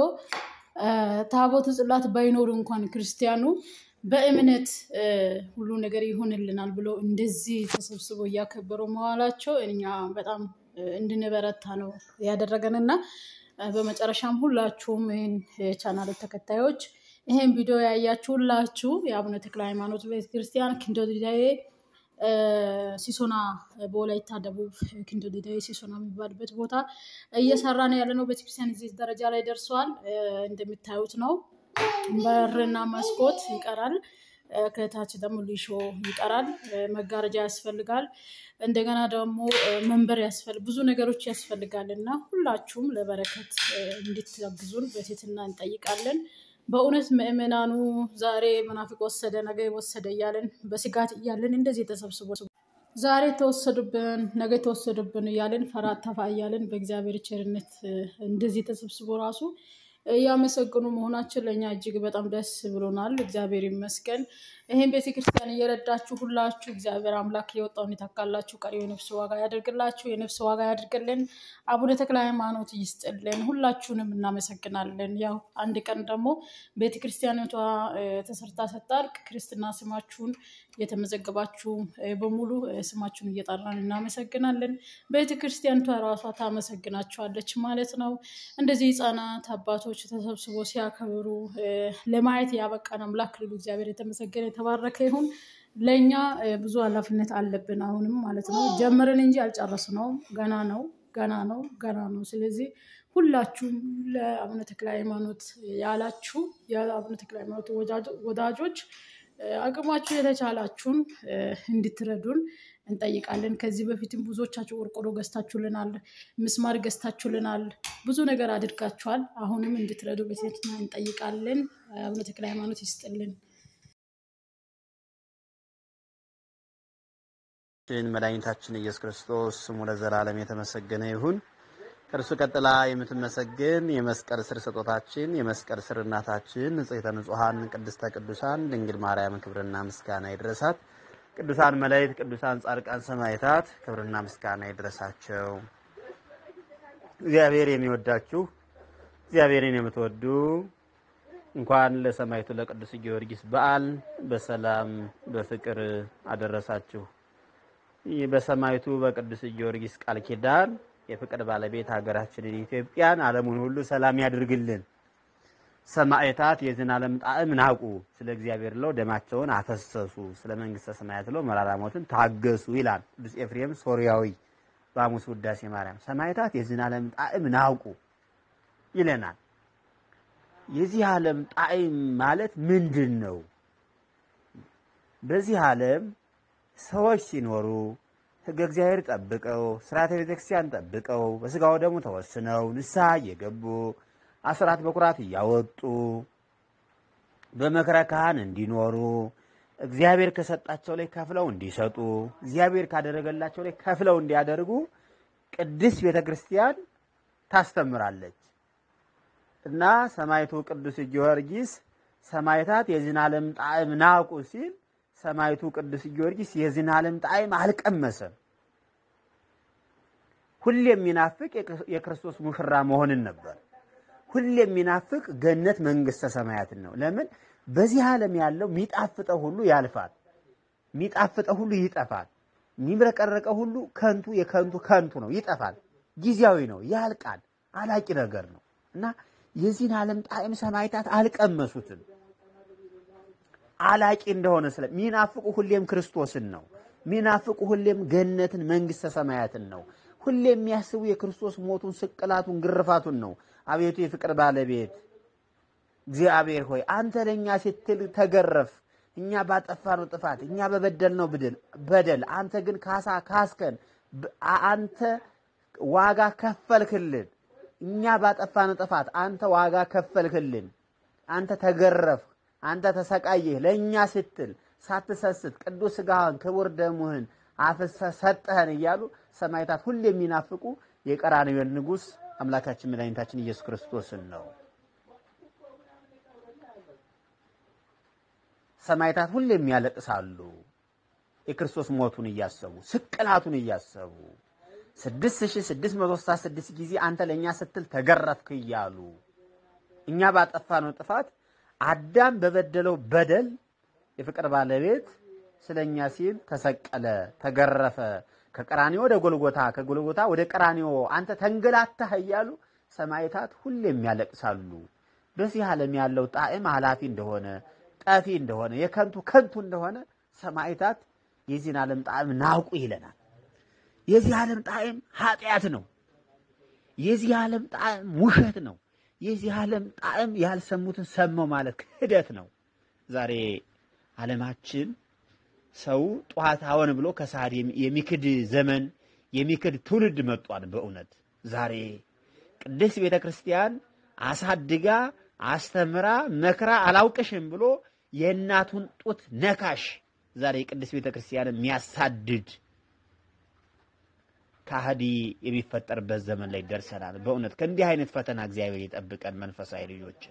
ታቦቱ ጽላት ባይኖሩ እንኳን ክርስቲያኑ በእምነት ሁሉ ነገር ይሆንልናል ብሎ እንደዚህ ተሰብስቦ እያከበሩ መዋላቸው እኛ በጣም እንድንበረታ ነው ያደረገን እና በመጨረሻም ሁላችሁም ይህን የቻናል ተከታዮች ይህን ቪዲዮ ያያችሁ ሁላችሁ የአቡነ ተክለ ሃይማኖት ቤተክርስቲያን ኪንዶ ዲዳዬ ሲሶና በወላይታ ደቡብ ኪንዶ ዲዳዬ ሲሶና የሚባልበት ቦታ እየሰራ ነው ያለ ነው። ቤተክርስቲያን እዚህ ደረጃ ላይ ደርሰዋል። እንደሚታዩት ነው። በርና መስኮት ይቀራል። ከታች ደግሞ ሊሾ ይቀራል። መጋረጃ ያስፈልጋል። እንደገና ደግሞ መንበር ያስፈልግ ብዙ ነገሮች ያስፈልጋል እና ሁላችሁም ለበረከት እንድትጋግዙን በትህትና እንጠይቃለን። በእውነት ምእመናኑ ዛሬ መናፍቅ ወሰደ ነገ ወሰደ እያለን በስጋት እያለን እንደዚህ ተሰብስቦ ዛሬ ተወሰዱብን ነገ ተወሰዱብን እያለን ፈራ ተፋ እያለን በእግዚአብሔር ቸርነት እንደዚህ ተሰብስቦ ራሱ እያመሰግኑ መሆናችን ለእኛ እጅግ በጣም ደስ ብሎናል። እግዚአብሔር ይመስገን። ይህን ቤተክርስቲያን እየረዳችሁ ሁላችሁ እግዚአብሔር አምላክ የወጣውን ይተካላችሁ፣ ቀሪው የነፍስ ዋጋ ያደርግላችሁ፣ የነፍስ ዋጋ ያደርግልን፣ አቡነ ተክለ ሃይማኖት ይስጥልን። ሁላችሁንም እናመሰግናለን። ያው አንድ ቀን ደግሞ ቤተክርስቲያኒቷ ተሰርታ ስታልቅ ክርስትና ስማችሁን የተመዘገባችሁ በሙሉ ስማችሁን እየጠራን እናመሰግናለን። ቤተክርስቲያኒቷ ራሷ ታመሰግናችኋለች ማለት ነው። እንደዚህ ህፃናት አባቶች ተሰብስቦ ሲያከብሩ ለማየት ያበቃን አምላክ ልሉ እግዚአብሔር የተመሰገነ የተባረከ ይሁን። ለእኛ ብዙ ኃላፊነት አለብን አሁንም ማለት ነው። ጀምርን እንጂ አልጨረስነውም። ገና ነው ገና ነው ገና ነው። ስለዚህ ሁላችሁም ለአቡነ ተክለ ሃይማኖት ያላችሁ የአቡነ ተክለ ሃይማኖት ወዳጆች አቅማችሁ የተቻላችሁን እንድትረዱን እንጠይቃለን። ከዚህ በፊትም ብዙዎቻችሁ ቆርቆሮ ገዝታችሁልናል፣ ምስማር ገዝታችሁልናል፣ ብዙ ነገር አድርጋችኋል። አሁንም እንድትረዱ በትህትና እንጠይቃለን። አቡነ ተክለ ሃይማኖት ይስጥልን። መድኃኒታችን ኢየሱስ ክርስቶስ ስሙ ለዘላለም የተመሰገነ ይሁን። ከእርሱ ቀጥላ የምትመሰግን የመስቀል ስር ስጦታችን የመስቀል ስር እናታችን ንጽሕተ ንጹሐን ቅድስተ ቅዱሳን ድንግል ማርያም ክብርና ምስጋና ይድረሳት። ቅዱሳን መላእክት፣ ቅዱሳን ጻድቃን፣ ሰማዕታት ክብርና ምስጋና ይድረሳቸው። እግዚአብሔር የሚወዳችሁ እግዚአብሔርን የምትወዱ እንኳን ለሰማዕቱ ለቅዱስ ጊዮርጊስ በዓል በሰላም በፍቅር አደረሳችሁ። ይህ በሰማዕቱ በቅዱስ ጊዮርጊስ ቃል ኪዳን የፍቅር ባለቤት ሀገራችንን ኢትዮጵያን ዓለሙን ሁሉ ሰላም ያድርግልን። ሰማዕታት የዚህን ዓለም ጣዕም ናቁ፣ ስለ እግዚአብሔር ለው ደማቸውን አፈሰሱ፣ ስለ መንግስተ ሰማያት ለው መራራ ሞትን ታገሱ ይላል ቅዱስ ኤፍሬም ሶርያዊ በሐሙስ ውዳሴ ማርያም። ሰማዕታት የዚህን ዓለም ጣዕም ናቁ ይለናል። የዚህ ዓለም ጣዕም ማለት ምንድን ነው? በዚህ ዓለም ሰዎች ሲኖሩ ሕገ እግዚአብሔር ጠብቀው ስርዓተ ቤተክርስቲያን ጠብቀው በስጋው ደግሞ ተወስነው ንስሐ እየገቡ አስራት በኩራት እያወጡ በመክረ ካህን እንዲኖሩ እግዚአብሔር ከሰጣቸው ላይ ከፍለው እንዲሰጡ እግዚአብሔር ካደረገላቸው ላይ ከፍለው እንዲያደርጉ ቅድስት ቤተ ክርስቲያን ታስተምራለች እና ሰማዕቱ ቅዱስ ጊዮርጊስ ሰማዕታት የዚህን ዓለም ጣዕም ናቁ ሲል ሰማዕቱ ቅዱስ ጊዮርጊስ የዚህን ዓለም ጣዕም አልቀመሰም። ሁሌ የሚናፍቅ የክርስቶስ ሙሽራ መሆንን ነበር። ሁሌ የሚናፍቅ ገነት መንግስተ ሰማያትን ነው። ለምን? በዚህ ዓለም ያለው የሚጣፍጠው ሁሉ ያልፋል፣ የሚጣፍጠው ሁሉ ይጠፋል፣ የሚብረቀረቀው ሁሉ ከንቱ የከንቱ ከንቱ ነው፣ ይጠፋል፣ ጊዜያዊ ነው፣ ያልቃል፣ አላቂ ነገር ነው እና የዚህን ዓለም ጣዕም ሰማዕታት አልቀመሱትም። አላቂ እንደሆነ ስለ ሚናፍቁ ሁሌም ክርስቶስን ነው። ሚናፍቁ ሁሌም ገነትን መንግስተ ሰማያትን ነው። ሁሌ የሚያስቡ የክርስቶስ ሞቱን፣ ስቅላቱን፣ ግርፋቱን ነው። አቤቱ የፍቅር ባለቤት እግዚአብሔር ሆይ አንተ ለእኛ ስትል ተገረፍ፣ እኛ ባጠፋነው ጥፋት፣ እኛ በበደልነው ብድል በደል አንተ ግን ካሳ ካስከን፣ አንተ ዋጋ ከፈልክልን። እኛ ባጠፋነው ጥፋት አንተ ዋጋ ከፈልክልን። አንተ ተገረፍ፣ አንተ ተሰቃየህ፣ ለእኛ ስትል ሳትሰስት ቅዱስ ሥጋህን ክቡር ደሙህን አፍስሰህ ሰጠህን እያሉ ሰማዕታት ሁሌ የሚናፍቁ የቀራንዮን ንጉሥ አምላካችን መድኃኒታችን ኢየሱስ ክርስቶስን ነው። ሰማዕታት ሁሌም ያለቅሳሉ። የክርስቶስ ሞቱን እያሰቡ ስቅላቱን እያሰቡ ስድስት ሺህ ስድስት መቶ ስልሳ ስድስት ጊዜ አንተ ለእኛ ስትል ተገረፍክ እያሉ እኛ ባጠፋነው ጥፋት አዳም በበደለው በደል የፍቅር ባለቤት ስለኛ ሲል ተሰቀለ፣ ተገረፈ፣ ከቀራኒዮ ወደ ጎልጎታ፣ ከጎልጎታ ወደ ቀራኒዮ አንተ ተንገላታህ እያሉ ሰማዕታት ሁሌም ያለቅሳሉ። በዚህ ዓለም ያለው ጣዕም ኃላፊ እንደሆነ ጠፊ እንደሆነ የከንቱ ከንቱ እንደሆነ ሰማዕታት የዚህን ዓለም ጣዕም ናውቁ ይለናል። የዚህ ዓለም ጣዕም ኃጢአት ነው። የዚህ ዓለም ጣዕም ውሸት ነው። የዚህ ዓለም ጣዕም ያልሰሙትን ሰማው ማለት ክህደት ነው። ዛሬ ዓለማችን ሰው ጠዋት አወን ብሎ ከሰዓት የሚክድ ዘመን የሚክድ ትውልድ መጧል። በእውነት ዛሬ ቅድስት ቤተ ክርስቲያን አሳድጋ አስተምራ መክራ አላውቅሽም ብሎ የእናቱን ጡት ነካሽ ዛሬ ቅድስት ቤተ ክርስቲያን የሚያሳድድ ከሃዲ የሚፈጠርበት ዘመን ላይ ደርሰናል። በእውነት ከእንዲህ አይነት ፈተና እግዚአብሔር ይጠብቀን። መንፈሳዊ ልጆች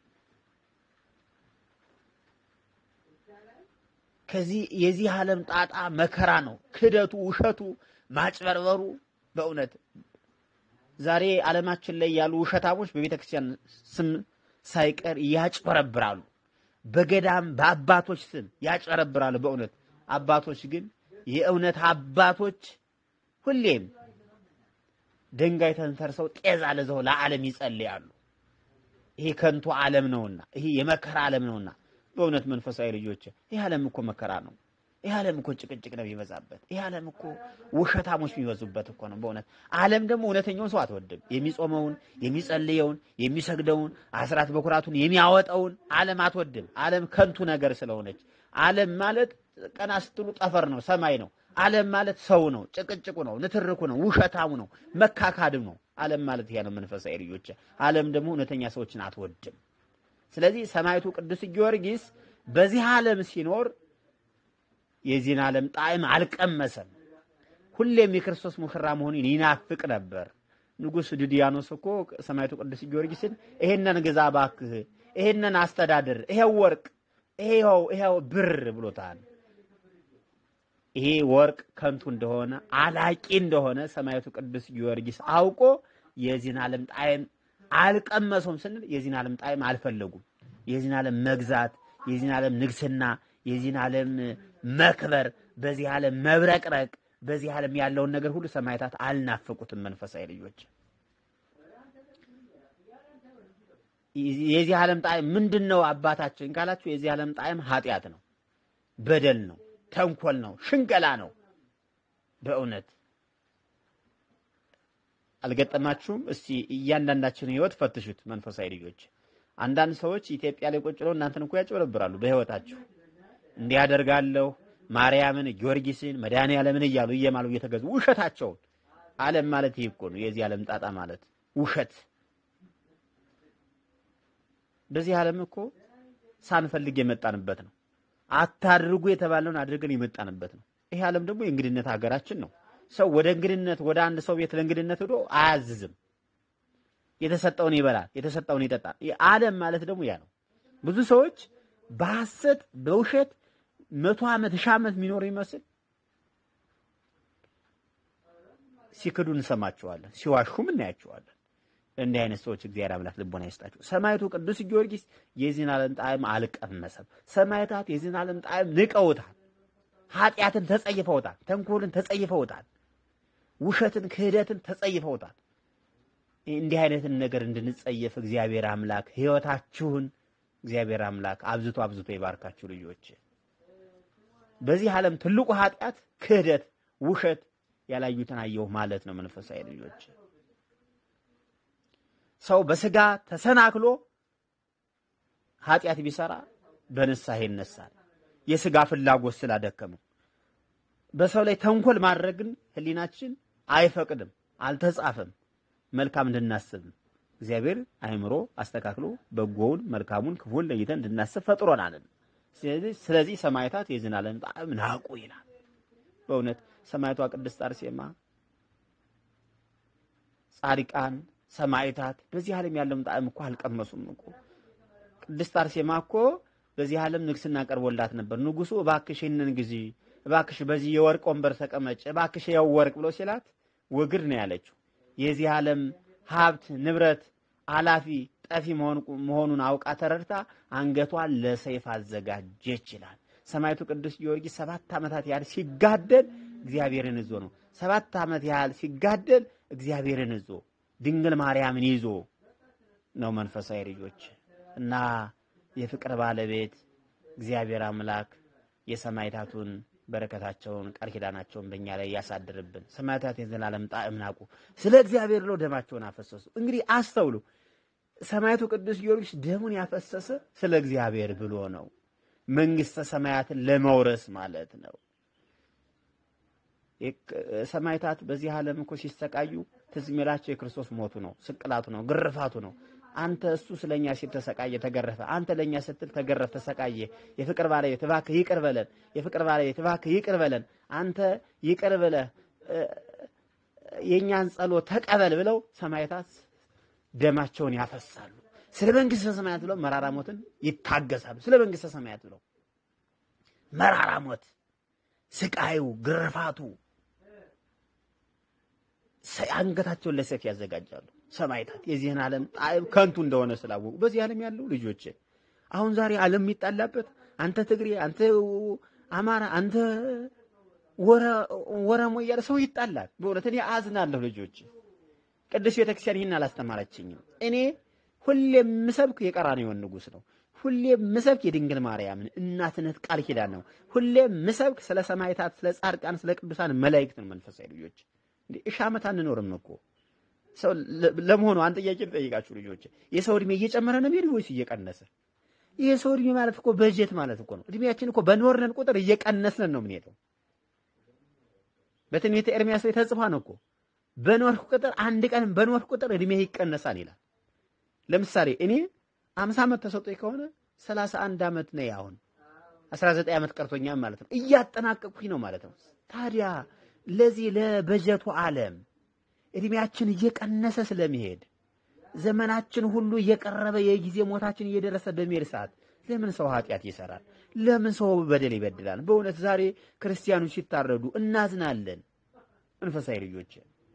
ከዚህ የዚህ ዓለም ጣጣ መከራ ነው። ክደቱ፣ ውሸቱ፣ ማጭበርበሩ በእውነት ዛሬ ዓለማችን ላይ ያሉ ውሸታሞች በቤተ ክርስቲያን ስም ሳይቀር ያጭበረብራሉ። በገዳም በአባቶች ስም ያጭበረብራሉ። በእውነት አባቶች ግን የእውነት አባቶች ሁሌም ድንጋይ ተንተርሰው ጤዛ ለዘው ለዓለም ይጸልያሉ። ይሄ ከንቱ ዓለም ነውና፣ ይሄ የመከራ ዓለም ነውና በእውነት መንፈሳዊ ልጆች ይህ ዓለም እኮ መከራ ነው። ይህ ዓለም እኮ ጭቅጭቅ ነው የሚበዛበት። ይህ ዓለም እኮ ውሸታሞች የሚበዙበት እኮ ነው። በእውነት ዓለም ደግሞ እውነተኛውን ሰው አትወድም። የሚጾመውን፣ የሚጸልየውን፣ የሚሰግደውን፣ አስራት በኩራቱን የሚያወጣውን ዓለም አትወድም። ዓለም ከንቱ ነገር ስለሆነች ዓለም ማለት ቀና ስትሉ ጠፈር ነው፣ ሰማይ ነው። ዓለም ማለት ሰው ነው፣ ጭቅጭቁ ነው፣ ንትርኩ ነው፣ ውሸታሙ ነው፣ መካካድም ነው። ዓለም ማለት ይሄ ነው። መንፈሳዊ ልጆች ዓለም ደግሞ እውነተኛ ሰዎችን አትወድም። ስለዚህ ሰማዕቱ ቅዱስ ጊዮርጊስ በዚህ ዓለም ሲኖር የዚህን ዓለም ጣዕም አልቀመሰም። ሁሌም የክርስቶስ ሙሽራ መሆኑን ይናፍቅ ነበር። ንጉሥ ድዲያኖስ እኮ ሰማዕቱ ቅዱስ ጊዮርጊስን ይሄንን ግዛ እባክህ፣ ይሄንን አስተዳድር፣ ይሄው ወርቅ፣ ይሄው ይሄው ብር ብሎታል። ይሄ ወርቅ ከንቱ እንደሆነ አላቂ እንደሆነ ሰማዕቱ ቅዱስ ጊዮርጊስ አውቆ የዚህን ዓለም ጣዕም አልቀመሰውም ስንል የዚህን ዓለም ጣዕም አልፈለጉም። የዚህን ዓለም መግዛት፣ የዚህን ዓለም ንግስና፣ የዚህን ዓለም መክበር፣ በዚህ ዓለም መብረቅረቅ፣ በዚህ ዓለም ያለውን ነገር ሁሉ ሰማዕታት አልናፈቁትም። መንፈሳዊ ልጆች የዚህ ዓለም ጣዕም ምንድን ነው አባታችን ካላችሁ፣ የዚህ ዓለም ጣዕም ኃጢአት ነው፣ በደል ነው፣ ተንኮል ነው፣ ሽንገላ ነው። በእውነት አልገጠማችሁም? እስቲ እያንዳንዳችን ህይወት ፈትሹት መንፈሳዊ ልጆች። አንዳንድ ሰዎች ኢትዮጵያ ላይ ቁጭ ብለው እናንተን እኮ ያጭበረብራሉ በህይወታችሁ እንዲህ ያደርጋለሁ ማርያምን፣ ጊዮርጊስን፣ መድኃኔዓለምን እያሉ እየማሉ እየተገዙ ውሸታቸውን። ዓለም ማለት ይህ እኮ ነው። የዚህ ዓለም ጣጣ ማለት ውሸት። በዚህ ዓለም እኮ ሳንፈልግ የመጣንበት ነው። አታድርጉ የተባለውን አድርገን የመጣንበት ነው። ይሄ ዓለም ደግሞ የእንግድነት ሀገራችን ነው። ሰው ወደ እንግድነት ወደ አንድ ሰው ቤት ለእንግድነት ሄዶ አያዝዝም። የተሰጠውን ይበላል፣ የተሰጠውን ይጠጣል። ዓለም ማለት ደግሞ ያ ነው። ብዙ ሰዎች በሐሰት በውሸት መቶ ዓመት ሺህ ዓመት የሚኖር ይመስል ሲክዱ እንሰማቸዋለን፣ ሲዋሹም እናያቸዋለን። እንዲህ አይነት ሰዎች እግዚአብሔር አምላክ ልቦና ይስጣቸው። ሰማዕቱ ቅዱስ ጊዮርጊስ የዚህን ዓለም ጣዕም አልቀመሰም። ሰማዕታት የዚህን ዓለም ጣዕም ንቀውታል። ኃጢአትን ተጸይፈውታል። ተንኮልን ተጸይፈውታል። ውሸትን፣ ክህደትን ተጸይፈውታል። እንዲህ አይነትን ነገር እንድንጸየፍ እግዚአብሔር አምላክ ሕይወታችሁን እግዚአብሔር አምላክ አብዝቶ አብዝቶ ይባርካችሁ ልጆች። በዚህ ዓለም ትልቁ ኃጢአት ክህደት፣ ውሸት ያላዩትን አየሁ ማለት ነው። መንፈሳዊ ልጆች ሰው በስጋ ተሰናክሎ ኃጢአት ቢሰራ በንስሐ ይነሳል። የስጋ ፍላጎት ስላደከመው በሰው ላይ ተንኮል ማድረግን ሕሊናችን አይፈቅድም፣ አልተጻፈም። መልካም እንድናስብ እግዚአብሔር አእምሮ አስተካክሎ በጎውን መልካሙን ክፉን ለይተን እንድናስብ ፈጥሮናል። ስለዚህ ስለዚህ ሰማዕታት የዚህን ዓለም ጣዕም ናቁ ይላል። በእውነት ሰማዕቷ ቅድስት አርሴማ፣ ጻድቃን፣ ሰማዕታት በዚህ ዓለም ያለውን ጣዕም እኮ አልቀመሱም እኮ። ቅድስት አርሴማ እኮ በዚህ ዓለም ንግስና ቀርቦላት ነበር። ንጉሱ እባክሽ ይህንን ጊዜ እባክሽ በዚህ የወርቅ ወንበር ተቀመጭ እባክሽ ያው ወርቅ ብሎ ሲላት ወግድ ነው ያለችው። የዚህ ዓለም ሀብት ንብረት አላፊ ጠፊ መሆኑን አውቃ ተረድታ አንገቷን ለሰይፍ አዘጋጀች ይላል። ሰማዕቱ ቅዱስ ጊዮርጊስ ሰባት ዓመታት ያህል ሲጋደል እግዚአብሔርን ይዞ ነው። ሰባት ዓመት ያህል ሲጋደል እግዚአብሔርን ይዞ ድንግል ማርያምን ይዞ ነው። መንፈሳዊ ልጆች እና የፍቅር ባለቤት እግዚአብሔር አምላክ የሰማዕታቱን በረከታቸውን ቃል ኪዳናቸውን በእኛ ላይ ያሳድርብን። ሰማዕታት የዘላለም ጣዕም ናቁ፣ ስለ እግዚአብሔር ብለው ደማቸውን አፈሰሱ። እንግዲህ አስተውሉ። ሰማዕቱ ቅዱስ ጊዮርጊስ ደሙን ያፈሰሰ ስለ እግዚአብሔር ብሎ ነው፣ መንግስተ ሰማያትን ለመውረስ ማለት ነው። ሰማዕታት በዚህ ዓለም እኮ ሲሰቃዩ ትዝ የሚላቸው የክርስቶስ ሞቱ ነው፣ ስቅላቱ ነው፣ ግርፋቱ ነው። አንተ እሱ ስለኛ ሲል ተሰቃየ፣ ተገረፈ። አንተ ለኛ ስትል ተገረፍ፣ ተሰቃየ። የፍቅር ባለቤት እባክህ ይቅር በለን፣ የፍቅር ባለቤት እባክህ ይቅር በለን፣ አንተ ይቅር ብለህ የእኛን ጸሎት ተቀበል ብለው ሰማዕታት ደማቸውን ያፈሳሉ። ስለ መንግስተ ሰማያት ብለው መራራ ሞትን ይታገሳሉ። ስለ መንግስተ ሰማያት ብለው መራራ ሞት፣ ስቃዩ፣ ግርፋቱ አንገታቸውን ለሰይፍ ያዘጋጃሉ። ሰማዕታት የዚህን ዓለም ጣዕም ከንቱ እንደሆነ ስላወቁ በዚህ ዓለም ያሉ ልጆች አሁን ዛሬ ዓለም የሚጣላበት አንተ ትግሬ፣ አንተ አማራ፣ አንተ ወረሞ እያለ ሰው ይጣላል። በእውነት እኔ አዝናለሁ ልጆች። ቅዱስ ቤተክርስቲያን ይህን አላስተማረችኝም። እኔ ሁሌ ምሰብክ የቀራንዮን ንጉሥ ነው። ሁሌ ምሰብክ የድንግል ማርያምን እናትነት ቃል ኪዳን ነው። ሁሌ ምሰብክ ስለ ሰማዕታት፣ ስለ ጻድቃን፣ ስለ ቅዱሳን መላእክት ነው። መንፈሳዊ ልጆች እንዴ እሺ ዓመት አንኖርም እኮ ሰው ለመሆኑ አንድ ጥያቄ ልጠይቃችሁ ልጆች፣ የሰው እድሜ እየጨመረ ነው የሚሄድ ወይስ እየቀነሰ? ይሄ ሰው እድሜ ማለት እኮ በጀት ማለት እኮ ነው። እድሜያችን እኮ በኖርነን ቁጥር እየቀነስን ነው የምንሄደው። በትንቢተ ኤርምያስ ላይ ተጽፏን እኮ በኖርክ ቁጥር አንድ ቀን በኖርክ ቁጥር እድሜ ይቀነሳል ይላል። ለምሳሌ እኔ አምሳ ዓመት ተሰጥቶኝ ከሆነ ሰላሳ አንድ ዓመት ነው አሁን አስራ ዘጠኝ ዓመት ቀርቶኛል ማለት ነው። እያጠናቀቅኩኝ ነው ማለት ነው። ታዲያ ለዚህ ለበጀቱ ዓለም እድሜያችን እየቀነሰ ስለሚሄድ ዘመናችን ሁሉ እየቀረበ የጊዜ ሞታችን እየደረሰ በሚሄድ ሰዓት ለምን ሰው ኃጢአት ይሰራል? ለምን ሰው በደል ይበድላል? በእውነት ዛሬ ክርስቲያኖች ሲታረዱ እናዝናለን። መንፈሳዊ ልጆች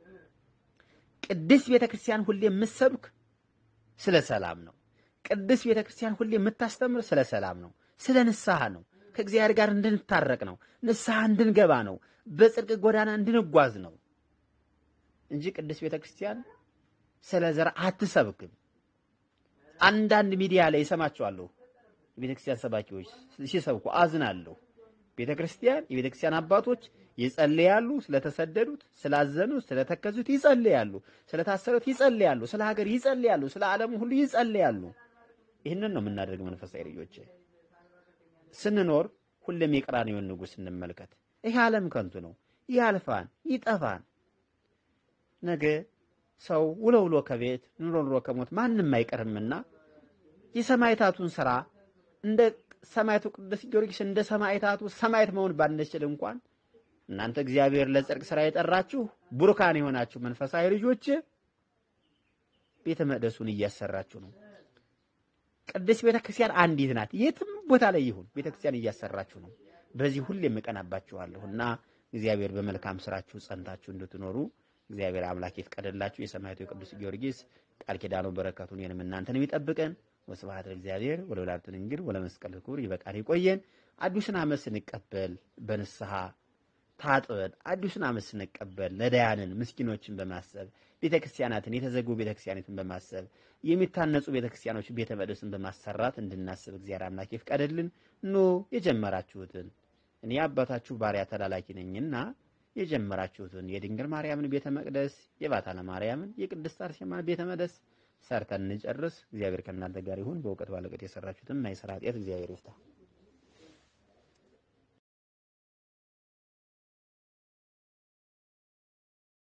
ቅድስት ቤተ ክርስቲያን ሁሌ የምትሰብክ ስለ ሰላም ነው። ቅድስት ቤተ ክርስቲያን ሁሌ የምታስተምር ስለ ሰላም ነው፣ ስለ ንስሐ ነው። ከእግዚአብሔር ጋር እንድንታረቅ ነው። ንስሐ እንድንገባ ነው። በጽድቅ ጎዳና እንድንጓዝ ነው እንጂ ቅድስት ቤተ ክርስቲያን ስለ ዘር አትሰብክም። አንዳንድ ሚዲያ ላይ እሰማቸዋለሁ የቤተ ክርስቲያን ሰባኪዎች ሲሰብኩ አዝናለሁ። ቤተ ክርስቲያን የቤተ ክርስቲያን አባቶች ይጸልያሉ፣ ስለተሰደዱት፣ ስላዘኑት፣ ስለተከዙት ይጸልያሉ፣ ስለታሰሩት ይጸልያሉ፣ ስለ ሀገር ይጸልያሉ፣ ስለ ዓለሙ ሁሉ ይጸልያሉ። ይህንን ነው የምናደርግ መንፈሳዊ ልጆች ስንኖር ሁሌም የቀራንዮውን ንጉሥ እንመልከት። ይህ ዓለም ከንቱ ነው፣ ያልፋን፣ ይጠፋን። ነገ ሰው ውሎ ውሎ ከቤት ኑሮ ኑሮ ከሞት ማንም አይቀርምና የሰማዕታቱን ስራ እንደ ሰማዕቱ ቅዱስ ጊዮርጊስ እንደ ሰማዕታቱ ሰማዕት መሆን ባንችል እንኳን እናንተ እግዚአብሔር ለጽድቅ ስራ የጠራችሁ ቡሩካን የሆናችሁ መንፈሳዊ ልጆች ቤተ መቅደሱን እያሰራችሁ ነው። ቅድስት ቤተ ክርስቲያን አንዲት ናት። የትም ቦታ ላይ ይሁን ቤተ ክርስቲያን እያሰራችሁ ነው። በዚህ ሁሌም እቀናባችኋለሁ እና እግዚአብሔር በመልካም ስራችሁ ጸንታችሁ እንድትኖሩ እግዚአብሔር አምላክ ይፍቀድላችሁ። የሰማዕቱ የቅዱስ ጊዮርጊስ ቃል ኪዳኑ በረከቱን የንም እናንተንም ይጠብቀን። ወስብሐት ለእግዚአብሔር ወለወላዲቱ ድንግል ወለመስቀሉ ክቡር። ይበቃል፣ ይቆየን። አዲሱን ዓመት ስንቀበል በንስሐ ታጥበን አዲሱን ዓመት ስንቀበል ነዳያንን ምስኪኖችን በማሰብ ቤተክርስቲያናትን የተዘጉ ቤተክርስቲያናትን በማሰብ የሚታነጹ ቤተክርስቲያኖች ቤተ መቅደስን በማሰራት እንድናስብ እግዚአብሔር አምላክ ይፍቀድልን። ኑ የጀመራችሁትን እኔ አባታችሁ ባሪያ ተላላኪ ነኝና የጀመራችሁትን የድንግል ማርያምን ቤተ መቅደስ የባታ ለማርያምን የቅድስት አርሴማን ቤተ መቅደስ ሰርተን እንጨርስ። እግዚአብሔር ከእናንተ ጋር ይሁን። በእውቀት ባለቀት የሰራችሁትን ማይሰራ ኃጢአት እግዚአብሔር ይፍታ።